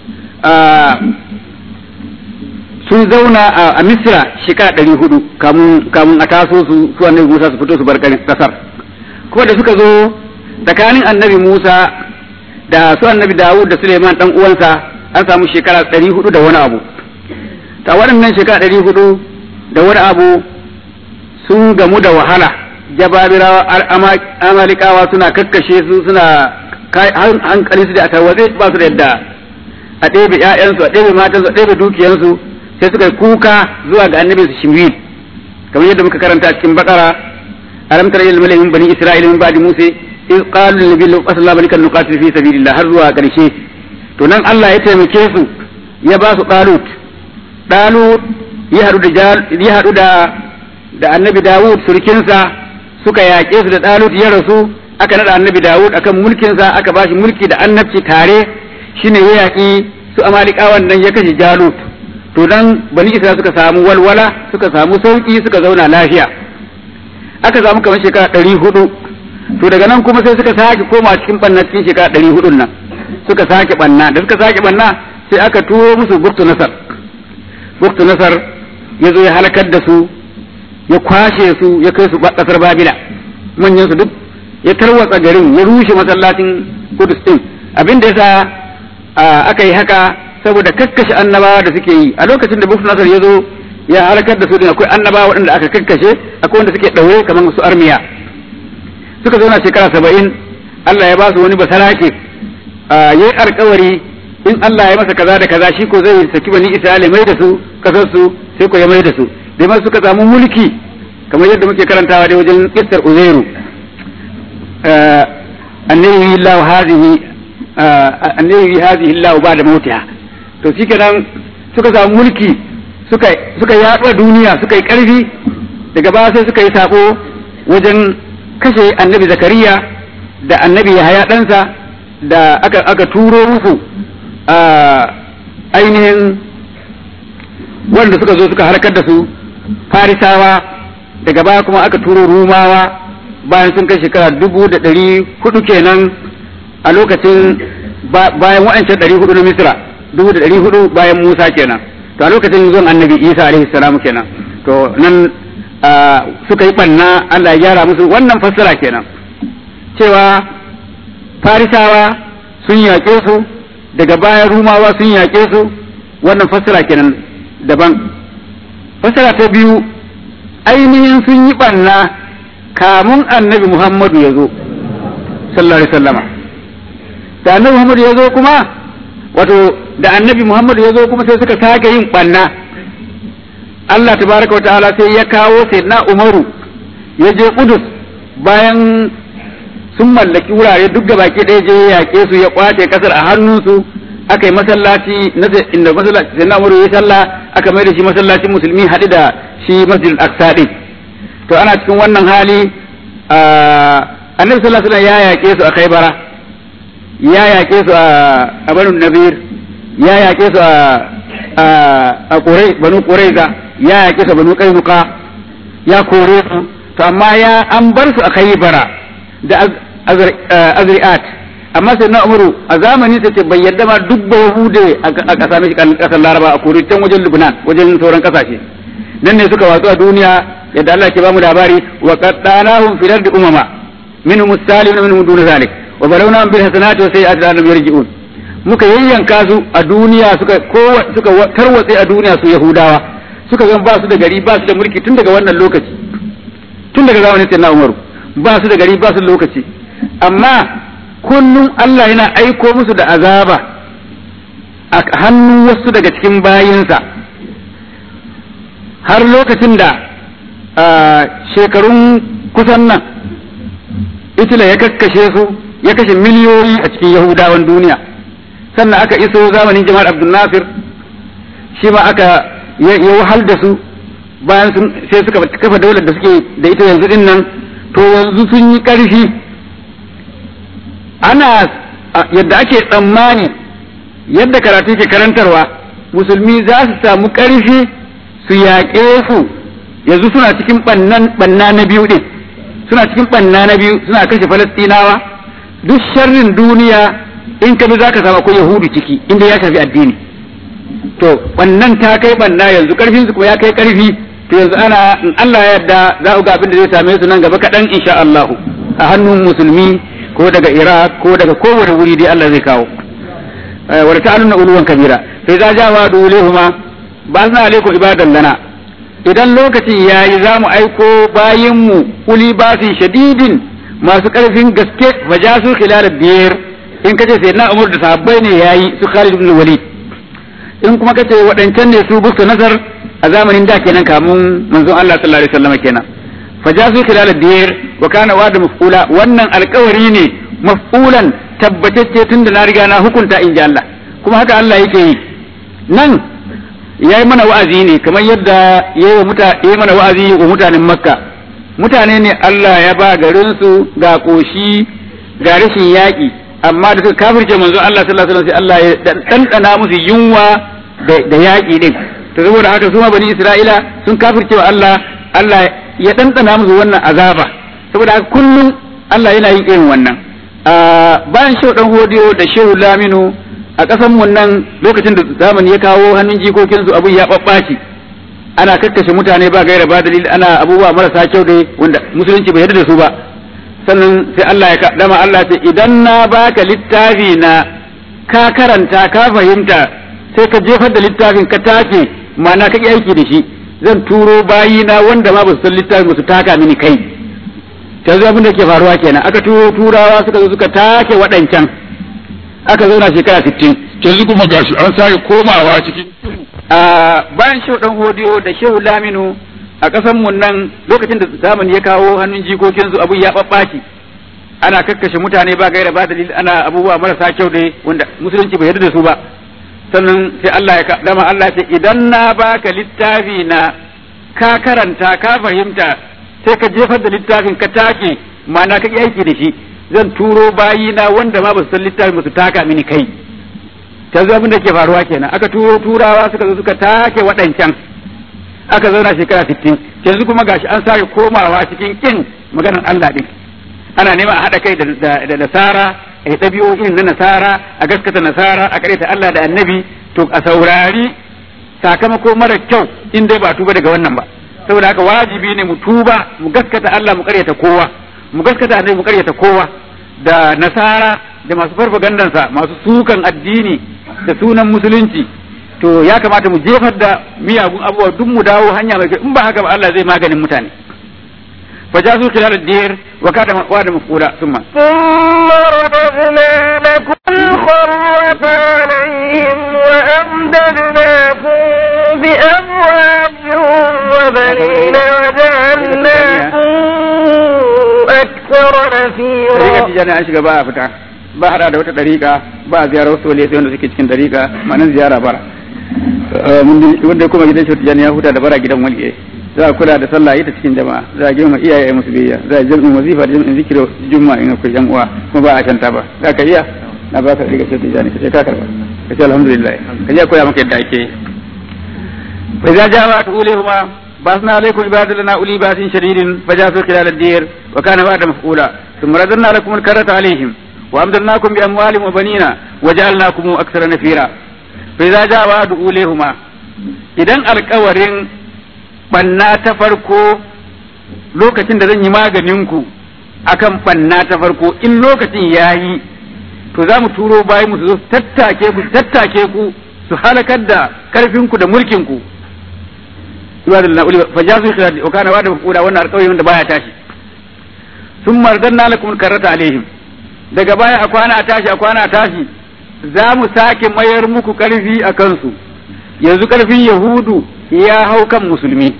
sun zauna a misra shekara ɗari hudu kamun a taso su su annabi musa su fito su bar ƙasar kuma da suka zo tsakanin annabi Musa da su annabi Dawud da Suleiman dan uwansa an samu shekara ɗari hudu da wani abu ta waɗannan shekara ɗari hudu da wani abu sun gamu da wahala jababirawa amalikawa suna kakkashe su suna hankali su da a tarwatse ba su da yadda a ɗebe ƴaƴansu a ɗebe matansu a ɗebe dukiyansu sai suka kuka zuwa ga annabi su shimwil kamar yadda muka karanta a cikin bakara alam tara ilal malamin bani isra'ila min ba'di musa iz qalu lin nabiyyi sallallahu alaihi wasallam nuqatil fi sabilillah har zuwa karshe to nan Allah ya taimake su ya ba su dalut dalut ya hadu da ya hadu da da annabi Dawud surkinsa suka yaƙe su da dalut ya rasu aka nada annabi Dawud akan mulkinsa aka bashi mulki da annabci tare shine ya yaƙi su amalikawan nan ya kashe Jalut to dan bani Isra'ila suka samu walwala suka samu sauki suka zauna lafiya aka samu kamar shekara ɗari hudu to daga nan kuma sai suka sake koma cikin ɓanna cikin shekara ɗari hudun nan suka sake ɓanna da suka sake ɓanna sai aka turo musu buktu nasar buktu nasar ya zo ya halakar da su ya kwashe su ya kai su ƙasar babila manyan su duk ya tarwatsa garin ya rushe masallacin kudus din abin da yasa aka yi haka saboda kakkashe annabawa da suke yi a lokacin da buktu nasar ya zo ya halakar da su din akwai annabawa waɗanda aka kakkashe akwai wanda suke ɗaure kamar su armiya suka zauna shekara saba'in Allah ya ba su wani basarake ya yi alkawari in Allah ya masa kaza da kaza shi ko zai saki bani Isra'ila mai da su kasar su sai ko ya mai da su dai ma suka samu mulki kamar yadda muke karantawa dai wajen Istar Uzairu annabi Allah hazihi annabi hazihi Allah ba da mautiha to shikenan suka samu mulki suka suka yaɗa duniya suka yi ƙarfi daga baya sai suka yi sako wajen kashe annabi zakariya da annabi yahaya ɗansa da aka, aka turo musu a ainihin wanda suka zo suka harkar da su farisawa daga baya kuma aka turo rumawa bayan sun kai shekara dubu da ɗari hudu kenan a lokacin bayan wa'ancan ɗari hudu na misra dubu da ɗari hudu bayan musa kenan to a lokacin zuwan annabi isa alaihi salam kenan to nan suka yi ɓanna allah ya gyara musu wannan fassara kenan cewa farisawa sun yaƙe su daga baya rumawa sun yaƙe su wannan fassara kenan daban fassara ta biyu ainihin sun yi ɓanna kamun annabi muhammadu ya zo sallallahu alaihi wasallama da annabi muhammadu ya zo kuma wato da annabi muhammadu ya zo kuma sai suka sake yin ɓanna Allah tabaraka wa ta'ala sai ya kawo sayyidina umaru ya je kudus bayan sun mallaki wurare duk da baki ɗaya je ya yaƙe su ya kwace kasar a hannunsu aka yi masallaci na inda masallaci sai na ya sallah aka mai da shi masallacin musulmi haɗu da shi masjid al-aqsa ɗin to ana cikin wannan hali annabi sallallahu alaihi wasallam ya yaƙe su a khaybara ya yaƙe su a banu nabir ya yaƙe su a ƙurai banu ƙuraiza ya yaƙe su a banu ƙainuka ya kore su to amma ya an bar su a khaybara da azri'at amma sai na umaru a zamani sai ce bai yadda ma duk ba yahude a ƙasa mai ƙasar laraba a kore can wajen lubnan wajen sauran ƙasashe nan ne suka watsu a duniya yadda Allah ke bamu labari wa qaddanahum fil ardi umama minhum as-salimun minhum dun zalik wa balawnahum bil hasanati wa sayyi'ati la'allahum yarji'un muka yayyanka su a duniya suka kowa suka tarwatse a duniya su yahudawa suka zan ba su da gari ba su da mulki tun daga wannan lokaci tun daga zamanin sayyidina umaru ba su da gari ba su da lokaci amma kullum Allah yana aiko musu da azaba a hannun wasu daga cikin bayinsa har lokacin da shekarun kusan nan Itila ya kakkashe su ya kashe miliyoyi a cikin Yahudawan duniya sannan aka iso zamanin jama'ar Abdul Nasir shi ma aka ya wahal da su bayan sai suka kafa daular da suke da ita yanzu din nan to yanzu sun yi ƙarfi ana yadda ake tsammani yadda karatu ke karantarwa musulmi za su samu ƙarfi su yaƙe su yanzu suna cikin ɓanna na biyu ɗin suna cikin ɓanna na biyu suna kashe falastinawa duk sharrin duniya in ka bi za ka samu akwai yahudu ciki inda ya shafi addini to wannan ta kai ɓanna yanzu ƙarfin su kuma ya kai ƙarfi to yanzu ana in Allah ya yarda za ku ga abin da zai same su nan gaba kaɗan insha Allahu a hannun musulmi ko daga Iraq ko daga kowane wuri dai Allah zai kawo wa ta'aluna uluwan kabira sai za ja wa dulehuma ba sa alaikum ibadan lana idan lokaci yayi za mu aiko bayinmu uli basin shadidin masu karfin gaske fajasu khilal biyar in kace sai na umar da sahabbai ne yayi su Khalid ibn Walid in kuma kace waɗancan ne su busta nasar a zamanin da kenan kamun manzon Allah sallallahu alaihi wasallam kenan fajasu khilal biyar wa kana wa'da maf'ula wannan alƙawari ne maf'ulan tabbatacce tunda na riga na hukunta in ji Allah kuma haka Allah yake yi nan ya yi mana wa'azi ne kamar yadda ya yi mana wa'azi wa mutanen makka mutane ne Allah ya ba garinsu ga ƙoshi ga rashin yaƙi amma da suka kafirce manzo Allah sallallahu alaihi wasallam sai Allah ya ɗanɗana musu yunwa da yaƙi din to saboda haka su ma bani Isra'ila sun kafirce wa Allah Allah ya ɗanɗana musu wannan azaba saboda haka kullum Allah yana yin irin wannan bayan shehu dan hodiyo da shehu laminu a ƙasan mu nan lokacin da zamani ya kawo hannun jikokinsu abun ya ɓaɓɓaci ana kakkashe mutane ba gaira ba dalili ana abubuwa marasa kyau da wanda musulunci bai yarda da su ba sannan sai Allah ya dama Allah ce idan na baka littafi na ka karanta ka fahimta sai ka jefar da littafin ka take ma'ana ka aiki da shi zan turo bayina wanda ma ba su san littafin ba su taka mini kai yanzu abin da ke faruwa kenan aka turo turawa suka zo suka take waɗancan aka zauna shekara sittin yanzu kuma gashi an sake komawa cikin bayan shehu dan hodiyo da shehu laminu a ƙasan mu nan lokacin da zamani ya kawo hannun jikokinsu abun ya ɓaɓɓaci ana kakkashe mutane ba gaira ba dalili ana abubuwa marasa kyau dai wanda musulunci bai yarda da su ba sannan sai Allah ya dama Allah ce idan na baka littafi na ka karanta ka fahimta sai ka jefar da littafin ka take ma'ana ka aiki da shi zan turo bayina wanda ma ba su san littafin ba su taka mini kai ta zo abin da ke faruwa kenan aka turo turawa suka zo suka take waɗancan aka zauna shekara sittin yanzu kuma gashi an sake komawa cikin kin maganar Allah din ana neman a haɗa kai da nasara a yi ɗabi'o'in na nasara a gaskata nasara a ta Allah da annabi to a saurari sakamako mara kyau in dai ba tuba daga wannan ba saboda haka wajibi ne mu tuba mu gaskata Allah mu karyata kowa mu gaskata annabi mu karyata kowa da nasara da masu farfagandansa masu sukan addini da sunan musulunci to ya kamata mu jefar da miyagun abubuwa duk mu dawo hanya mai kyau in ba haka ba Allah zai maganin mutane فجاسوا خلال الدير وكان واد مفعولا ثم ثم رددنا لكم الخرة عليهم وأمددناكم بأموال وبنين وجعلناكم أكثر طريقة نفيرا تجانا an shiga ba a fita ba hada da wata dariƙa ba a ziyarar wasu waliyai sai wanda suke cikin dariƙa ma'anar ziyara bara wanda kuma gidan shi tijani ya huta da bara gidan waliyai za a kula da sallah ita cikin jama'a za a girma iyaye musu biyayya za a jam'in wazifa da jam'in zikiro juma'a in akwai yan uwa kuma ba a shanta ba za ka iya na ba ka riga shi tijani ka ce ka karba ka ce alhamdulillah ka je koya maka yadda ake yi fa idza ja'a tulihuma basna alaykum ibadana uli basin shadidin fajasu khilal ad-dir wa kana ba'da maf'ula thumma radadna lakum al-karata alayhim wa amdadnakum bi amwalin wa banina wa ja'alnakum aktsara nafira fa idza ja'a tulihuma idan alƙawarin banna ta farko lokacin da zan yi maganin ku akan banna ta farko in lokacin yayi to za mu turo bayi mu su zo su tattake ku su tattake ku su halakar da karfin ku da mulkin ku ibadul na uli fa jazu khilal wa kana wa'da mafura wannan alƙawari wanda baya tashi sun mardanna lakum karata alaihim daga baya a kwana a tashi a kwana a tashi za mu sake mayar muku karfi a kansu yanzu karfin yahudu ya hau kan musulmi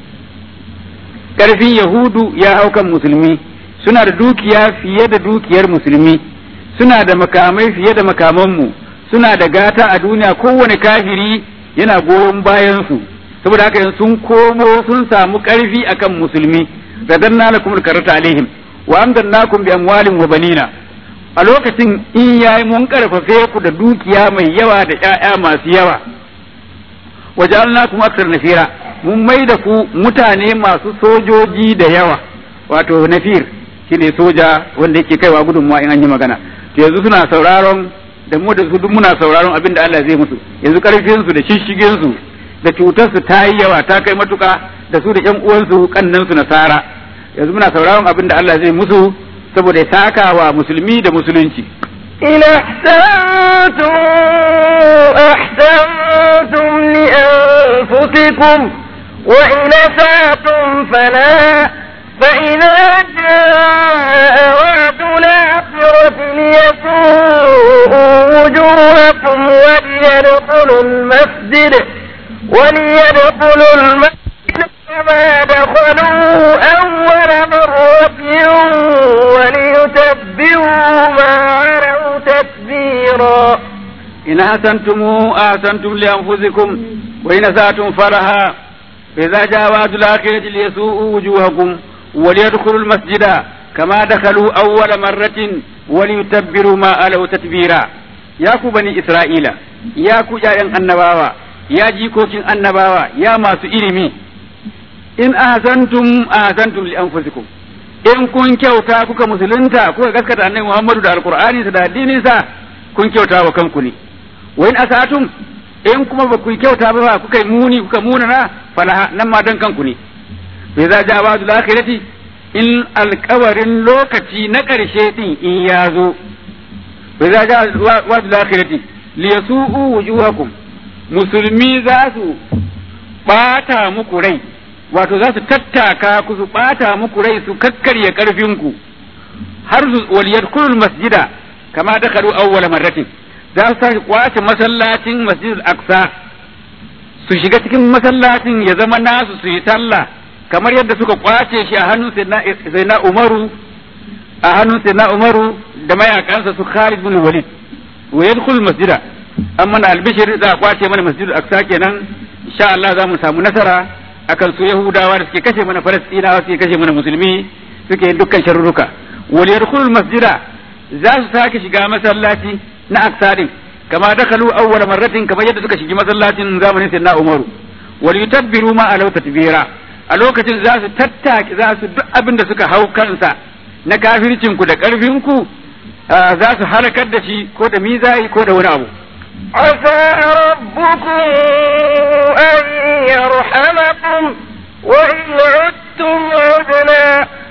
karfin yahudu ya hau kan musulmi suna da dukiya fiye da dukiyar musulmi suna da makamai fiye da makamanmu suna da gata a duniya kowane kafiri yana goyon bayansu saboda haka yanzu sun komo sun samu karfi akan musulmi radanna lakum karata alaihim wa amdannakum bi amwalin wa banina a lokacin in yayi mun karfafe ku da dukiya mai yawa da ƴaƴa masu yawa waja'alnakum akthar nafira mun mai da ku mutane masu sojoji da yawa wato nafir shine soja wanda yake kaiwa gudunmuwa in an yi magana to yanzu suna sauraron da mu da su duk muna sauraron abin da Allah zai musu yanzu karfin su da shishigin su da cutar su ta yi yawa ta kai matuka da su da ƴan uwansu kannan su nasara yanzu muna sauraron abin da Allah zai musu saboda ya saka wa musulmi da musulunci إن أحسنتم أحسنتم لأنفسكم وإن أسأتم فلا فإذا جاء وعد الآخرة ليسوءوا وجوهكم وليدخلوا المسجد وليدخلوا المسجد كما دخلوا أول مرة وليتبروا ما علوا تتبيرا إن أحسنتم أحسنتم لأنفسكم وإن أسأتم فلها فإذا جاء وعد الآخرة ليسوءوا وجوهكم وليدخلوا المسجد كما دخلوا أول مرة وليتبروا ما ألوا تتبيرا يا بني إسرائيل يا يا النباوة يا جيكوكين النباوة يا ما إلمي in ahsantum ahsantum li anfusikum in kun kyauta kuka musulunta kuka gaskata annabi Muhammadu da alqur'ani da addinin sa kun kyauta wa kanku ne wa in asatum in kuma ba ku kyauta ba kuka muni kuka munana falaha nan ma dan kanku ne bai za ja ba akhirati in alkawarin lokaci na ƙarshe din in ya zo bai za ja wa akhirati li yasu'u wujuhakum musulmi za su bata muku rai wato za su tattaka ku su ɓata muku rai su kakkarya ƙarfinku har su waliyar kulul masjida kama da karu awwala marratin za su tashi kwace masallacin masjidul aqsa su shiga cikin masallacin ya zama nasu su yi sallah kamar yadda suka kwace shi a hannun sayyidina umaru a hannun sayyidina umaru da mayakansa su khalid bin walid wa yadkhul masjida amma na albishir za a kwace mana masjidul aqsa kenan insha Allah za mu samu nasara akan su Yahudawa da suke kashe mana Falastinawa suke kashe mana musulmi suke yin dukkan sharruka wal yadkhulul masjida za su sake shiga masallaci na aksadin kama dakalu awwal marratin kamar yadda suka shigi masallacin zamanin sayyidina Umaru wal yutabbiru ma alaw tatbira a lokacin za su tattaki za su duk abin da suka hau kansa na kafircinku da ƙarfinku za su halakar da shi ko da mizayi ko da wani abu عسى ربكم أن يرحمكم وإن عدتم عدنا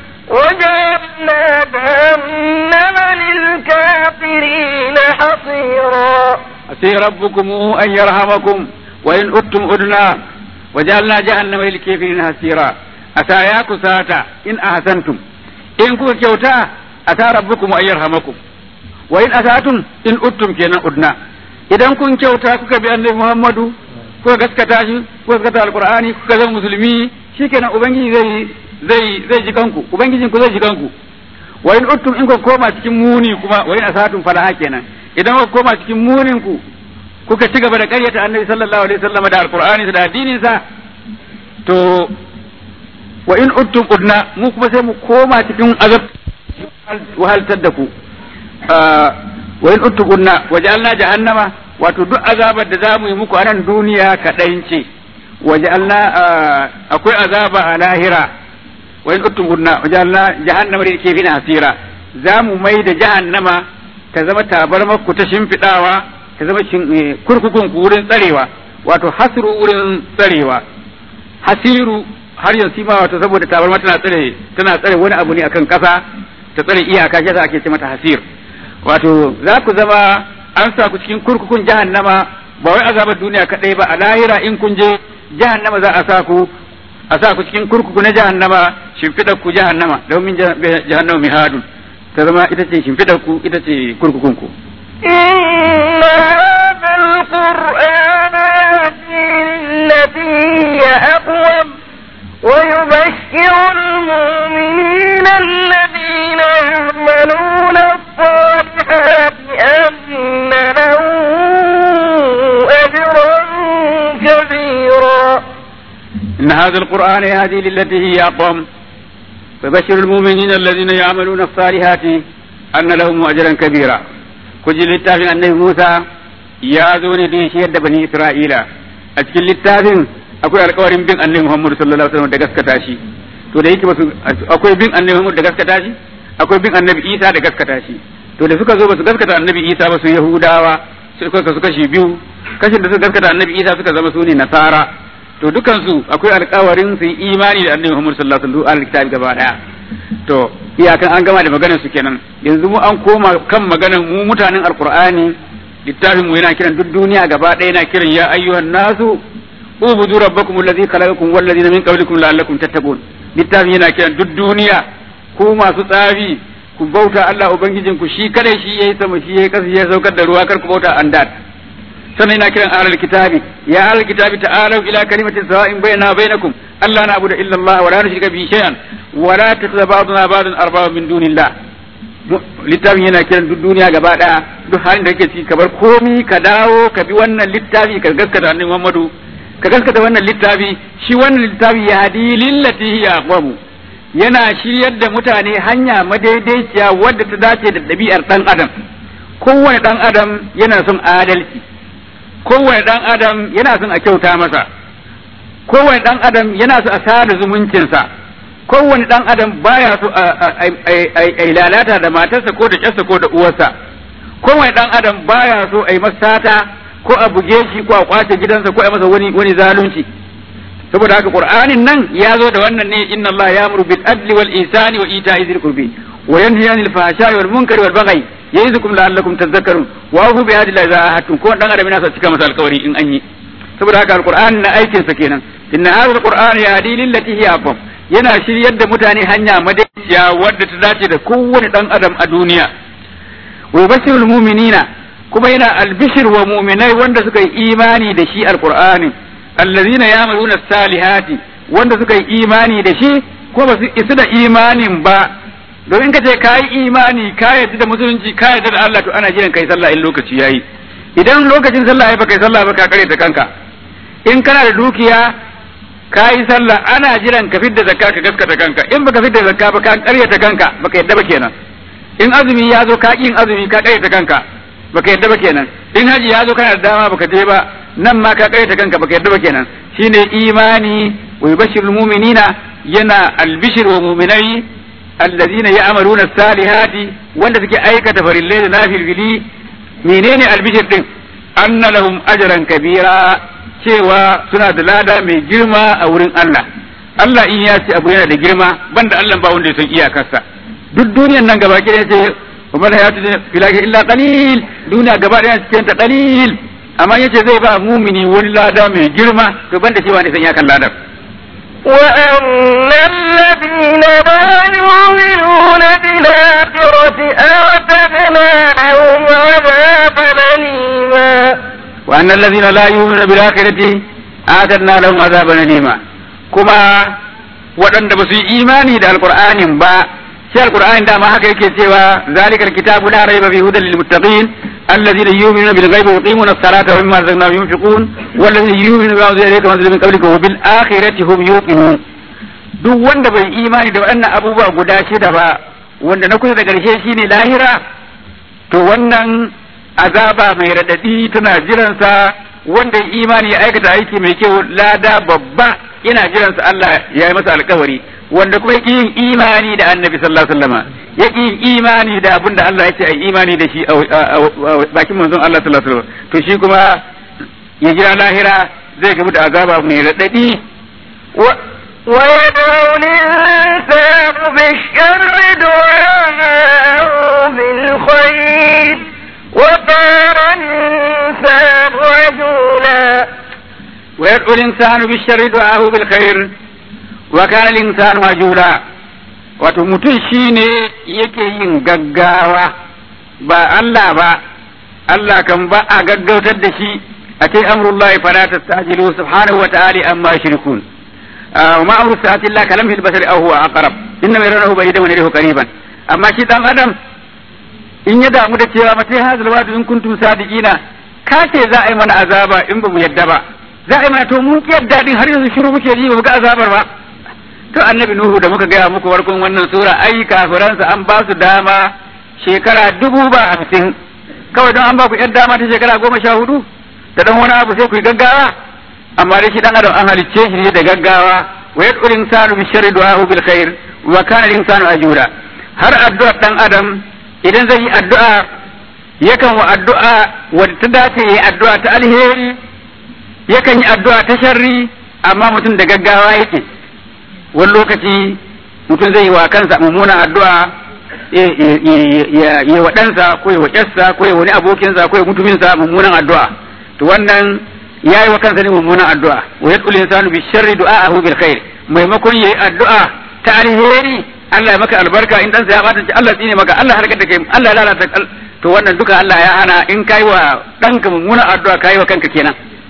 وجعلنا جهنم للكافرين حصيرا عسى ربكم أن يرحمكم وإن عدتم عدنا وجعلنا جهنم للكافرين حصيرا أتى يا كساتا إن أحسنتم إن كنت كيوتا أتى ربكم أن يرحمكم وإن أسأتم إن عدتم كينا عدنا idan kun kyauta kuka bi annabi Muhammadu kuka gaskata shi kuka gaskata alqur'ani kuka zama musulmi shikenan ubangiji zai zai zai ji kanku ubangijin ku zai ji kanku wa in uttum in ku koma cikin muni kuma wa in asatum falaha kenan idan ku koma cikin munin ku kuka ci gaba da ƙaryata annabi sallallahu alaihi wasallam da alqur'ani da addinin sa to wa in uttum udna mu kuma sai mu koma cikin azab wahaltar da ku wa in uttuqunna waja'alna jahannama wato duk azabar da zamu yi muku a nan duniya kaɗan ce waja'alna akwai azaba a lahira wa in uttuqunna waja'alna jahannama da ke fina hasira zamu mai da jahannama ta zama tabarmar ku ta shimfiɗawa ta zama kurkukun ku wurin tsarewa wato hasru wurin tsarewa hasiru har yanzu ma wato saboda tabarma tana tsare tana tsare wani abu ne akan kasa ta tsare iyaka shi ake ce mata hasir wato za ku zama an sa ku cikin kurkukun jahannama ba wai azabar duniya kadai ba a lahira in kun je jahannama za a sa ku a sa ku cikin kurkuku na jahannama shimfidar ku jahannama domin jahannama mihadun ta zama ita ce shimfidar ku ita ce kurkukun ku إن هذا القرآن يهدي للتي هي أقوم ويبشر المؤمنين الذين يعملون الصالحات أن لهم أجرا كبيرا إن هذا القرآن يهدي للتي هي أقوم فبشر المؤمنين الذين يعملون الصالحات أن لهم أجرا كبيرا كجل التافن النبي موسى يا ذوني دين شهد بني إسرائيل أتكل التافن akwai alkawarin bin annabi Muhammad sallallahu alaihi wasallam da gaskata shi to da yake basu akwai bin annabi Muhammad da gaskata shi akwai bin annabi Isa da gaskata shi to da suka zo basu gaskata annabi Isa ba su Yahudawa suka kasu kashi biyu kashin da suka gaskata annabi Isa suka zama su ne Nasara to dukan su akwai alkawarin su yi imani da annabi Muhammad sallallahu alaihi wasallam alkitabi gaba daya to iyakan an gama da maganar su kenan yanzu mu an koma kan maganar mu mutanen alqur'ani littafin mu yana kiran duk duniya gaba daya yana kiran ya ayyuhan nasu ubudu rabbakum alladhi khalaqakum wal ladina min qablikum la'allakum tattaqun littafin yana kiran duk duniya ku masu tsafi ku bauta Allah ubangijin ku shi kadai shi yayi sama shi yayi kasa ya saukar da ruwa kar ku bauta andad sannan yana kiran ahlul kitabi ya ahlul kitabi ta'alu ila kalimatin sawa'in bainana wa bainakum alla na'budu illa Allah wa la nushrika bihi shay'an wa la tattakhidha ba'duna ba'dan arbaba min dunillah littafin yana kiran duk duniya gaba daya duk halin da kake ciki ka bar komi ka dawo ka bi wannan littafi ka gaskata annabi Muhammadu ka gaskata wannan littafi shi wannan littafi ya hadi lillati hiya aqwamu yana shiryar da mutane hanya madaidaiciya wadda ta dace da ɗabi'ar ɗan adam kowane ɗan adam yana son adalci kowane ɗan adam yana son a kyauta masa kowane ɗan adam yana so a sada zumuncinsa kowane ɗan adam baya so a lalata da matarsa ko da ƙyarsa ko da uwarsa kowane ɗan adam baya so a yi masata ko a buge shi ko a kwace gidansa ko a masa wani wani zalunci saboda haka qur'anin nan ya zo da wannan ne inna allaha ya'muru bil adli wal ihsani wa ita'i dhil qurbi wa yanha 'anil fahsha'i wal munkari wal baghi ya'idukum la'allakum tadhakkarun wa hu bi hadi la za'atum ko dan adam yana sa cika masa alƙawari in an yi saboda haka alqur'ani na aikin sa kenan inna hadha alqur'ana yahdi lil lati hiya aqwam yana shiryar da mutane hanya madaiciya wadda ta dace da kowane dan adam a duniya wa yubashshirul mu'minina kuma yana albishir wa mu'minai wanda suka yi imani da shi alqur'ani allazina ya'maluna salihati wanda suka yi imani da shi ko ba su isu da imanin ba domin ka ce ka yi imani ka yarda da musulunci ka yarda da Allah to ana jiran kai sallah in lokaci yayi idan lokacin sallah ya ba kai sallah ba ka kare ta kanka in kana da dukiya ka yi sallah ana jiran ka fidda zakka ka gaskata kanka in baka fidda zakka ba ka karyata kanka baka yadda ba kenan in azumi ya zo ka yin azumi ka karyata kanka baka yadda ba kenan in haji ya zo kana da dama baka je ba nan ma ka karyata kanka baka yadda ba kenan shine imani wa yubashshirul mu'minina yana albishir wa mu'minai allazina ya'maluna salihati wanda suke aikata farillai da nafilfili menene albishir din anna lahum ajran kabira cewa suna da lada mai girma a wurin Allah Allah in ya ce abu yana da girma banda Allah ba wanda ya san iyakarsa duk duniyan nan gaba ɗaya ce wa mal hayatu filahi illa qalil duniya gaba ɗaya cikin ta qalil amma yace zai ba mumini wani lada mai girma to banda shi wani san iyakan ladar وأن الذين لا يؤمنون بالآخرة أعتدنا لهم عذابا أليما وأن الذين لا يؤمنون بالآخرة آتنا لهم عذابا أليما كما waɗanda ba su yi imani da alƙur'anin ba shi alƙur'anin dama haka yake cewa zalikal kitabu la raiba fi hudan lil muttaqin alladhina yu'minuna bil ghaibi wa yuqimuna as-salata wa mimma razaqnahum yunfiqun walladhina yu'minuna bima unzila ilayka wa unzila min qablika wa bil akhirati hum yuqinun duk wanda bai imani da waɗannan abubuwa guda shida ba wanda na kusa da ƙarshe shine lahira to wannan azaba mai raɗaɗi tana jiransa wanda ya imani ya aikata aiki mai kyau lada babba ina jiransa Allah ya yi masa alkawari wanda kuma yake yin imani da annabi sallallahu alaihi wasallam yake yin imani da abin da Allah ya ce ai imani da shi a bakin manzon Allah sallallahu alaihi wasallam to shi kuma ya jira lahira zai gamu da azaba mai raɗaɗi ويدعو الإنسان بالشر دعاءه بالخير وكان الإنسان عجولا ويدعو الإنسان بالشر دعاه بالخير وكان الإنسان عجولا wato mutum shi ne yake yin gaggawa ba Allah ba Allah kan ba a gaggautar da shi a ce amrullahi fala tastajilu subhanahu wa ta'ala amma yushrikun wa ma amru sa'ati illa kalam fil basari aw huwa aqrab inna yaranahu ba'idan wa yarahu qariban amma shi dan adam in ya damu da cewa matai hazal wadu in kuntum sadiqina ka ce za a yi mana azaba in ba mu yadda ba za a yi mana to mun ki yadda din har yanzu shiru muke ji ba mu ga azabar ba to annabi nuhu da muka gaya muku farkon wannan sura ai kafiransa an ba su dama shekara dubu ba hamsin kawai don an ba ku yan dama ta shekara goma sha hudu da dan wani abu sai ku yi gaggawa amma dai shi dan adam an halicce shi ne da gaggawa wa yad'u insanu bi sharri du'ahu bil khair wa kana al-insanu ajura har addu'ar dan adam idan zai yi addu'a yakan wa addu'a wadda ta dace yi addu'a ta alheri yakan yi addu'a ta sharri amma mutum da gaggawa yake wani lokaci mutum zai yi wa kansa mummunan addu'a ya wa ɗansa ko ya wa ƙyarsa ko ya wani abokinsa ko ya mutuminsa mummunan addu'a to wannan ya yi wa kansa ne mummunan addu'a wa ya tsuli insanu bi sharri du'a'ahu bil khair maimakon yayi addu'a ta alheri Allah ya maka albarka in ɗansa ya bata Allah tsine maka Allah harkar da kai Allah ya lalata to wannan duka Allah ya hana in kai wa ɗanka mummunan addu'a kai wa kanka kenan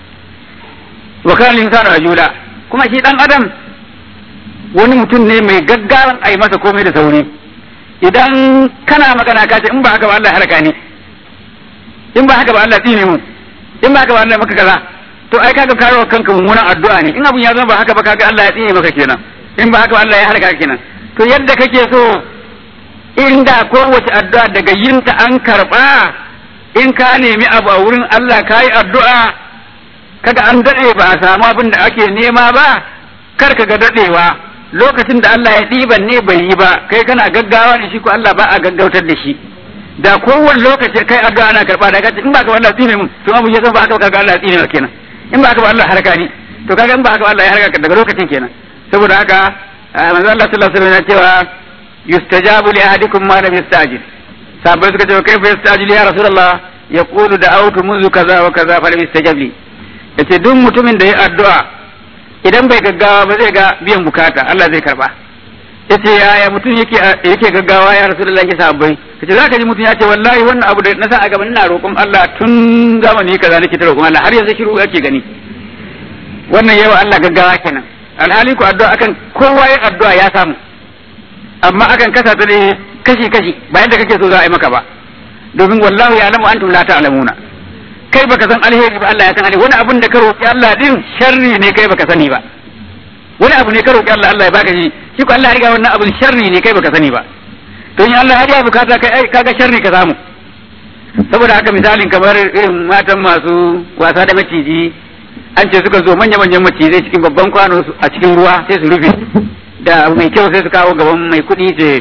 wa kana insanu ajula kuma shi dan adam wani mutum ne mai gaggawan a yi masa komai da sauri idan kana magana ka ce in ba haka ba Allah halaka ni in ba haka ba Allah tsine mu in ba haka ba Allah maka kaza to ai kaga karo kanka mummunan addu'a ne in abun ya zama ba haka ba kaga Allah ya tsine maka kenan in ba haka ba Allah ya halaka kenan to yadda kake so inda kowace addu'a daga yinta an karba in ka nemi abu a wurin Allah ka yi addu'a kaga an daɗe ba a samu abin da ake nema ba kar ka ga daɗewa lokacin da Allah ya ɗiban ne bai yi ba kai kana gaggawa ne shi ko Allah ba a gaggautar da shi da kowane lokaci kai addu'a ana karɓa da kace in ba ka ba Allah tsine mun to abu ya san ba haka kaga Allah tsine maka kenan in ba haka ba Allah haraka ni to kaga in ba haka ba Allah ya haraka daga lokacin kenan saboda haka manzo Allah sallallahu alaihi wasallam ya cewa yustajabu li ahadikum ma lam yastajil sahabbai suka ce kai fa yastajil ya rasulullah yaqulu da'awtu منذ kaza wa kaza fa lam yastajab li yace duk mutumin da ya addu'a idan bai gaggawa ba zai ga biyan bukata Allah zai karba yace yaya mutum yake yake gaggawa ya rasulullahi sahabbai kace zaka ji mutum ya ce wallahi wannan abu da na sa a gaban ina roƙon Allah tun zamani kaza nake ta roƙon Allah har yanzu shiru ake gani wannan yawa Allah gaggawa kenan alhali ku addu'a akan kowa yin addu'a ya samu amma akan kasa ta ne kashi kashi ba yadda kake so za a yi maka ba domin wallahu ya alamu antum la ta'lamuna kai baka san alheri ba Allah ya san alheri wani abun da ka roƙi Allah din sharri ne kai baka sani ba wani abu ne ka roƙi Allah Allah ya baka shi shi ko Allah ya riga wannan abun sharri ne kai baka sani ba to in Allah ya bukata kai kaga sharri ka samu saboda haka misalin kamar irin matan masu wasa da maciji an ce suka zo manya manyan macizai cikin babban kwano a cikin ruwa sai su rufe da abu mai kyau sai su kawo gaban mai kuɗi ce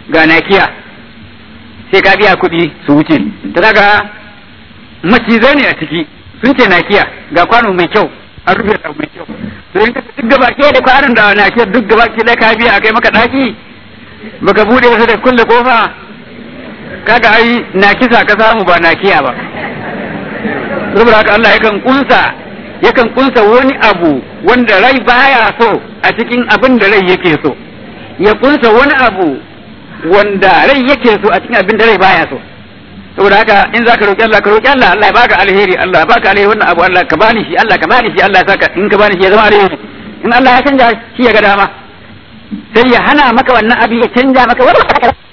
ga nakiya sai ka biya kuɗi su wuce ta daga macizai ne a ciki sun ce nakiya ga kwano mai kyau an rufe da mai kyau to in ka duk gaba ke da kwanon da nakiya duk gaba ke da ka biya kai maka daki baka bude wasu da kulle kofa kaga ai nakisa ka samu ba nakiya ba saboda haka Allah yakan kunsa yakan kunsa wani abu wanda rai baya so a cikin abin da rai yake so ya kunsa wani abu wanda rai yake so a cikin abin da rai baya so saboda haka in zaka roki Allah ka roki Allah Allah ya baka alheri Allah ya baka alheri wannan abu Allah ka bani shi Allah ka bani shi Allah ya saka in ka bani shi ya zama alheri in Allah ya canja shi ya ga dama sai ya hana maka wannan abu ya canja maka wani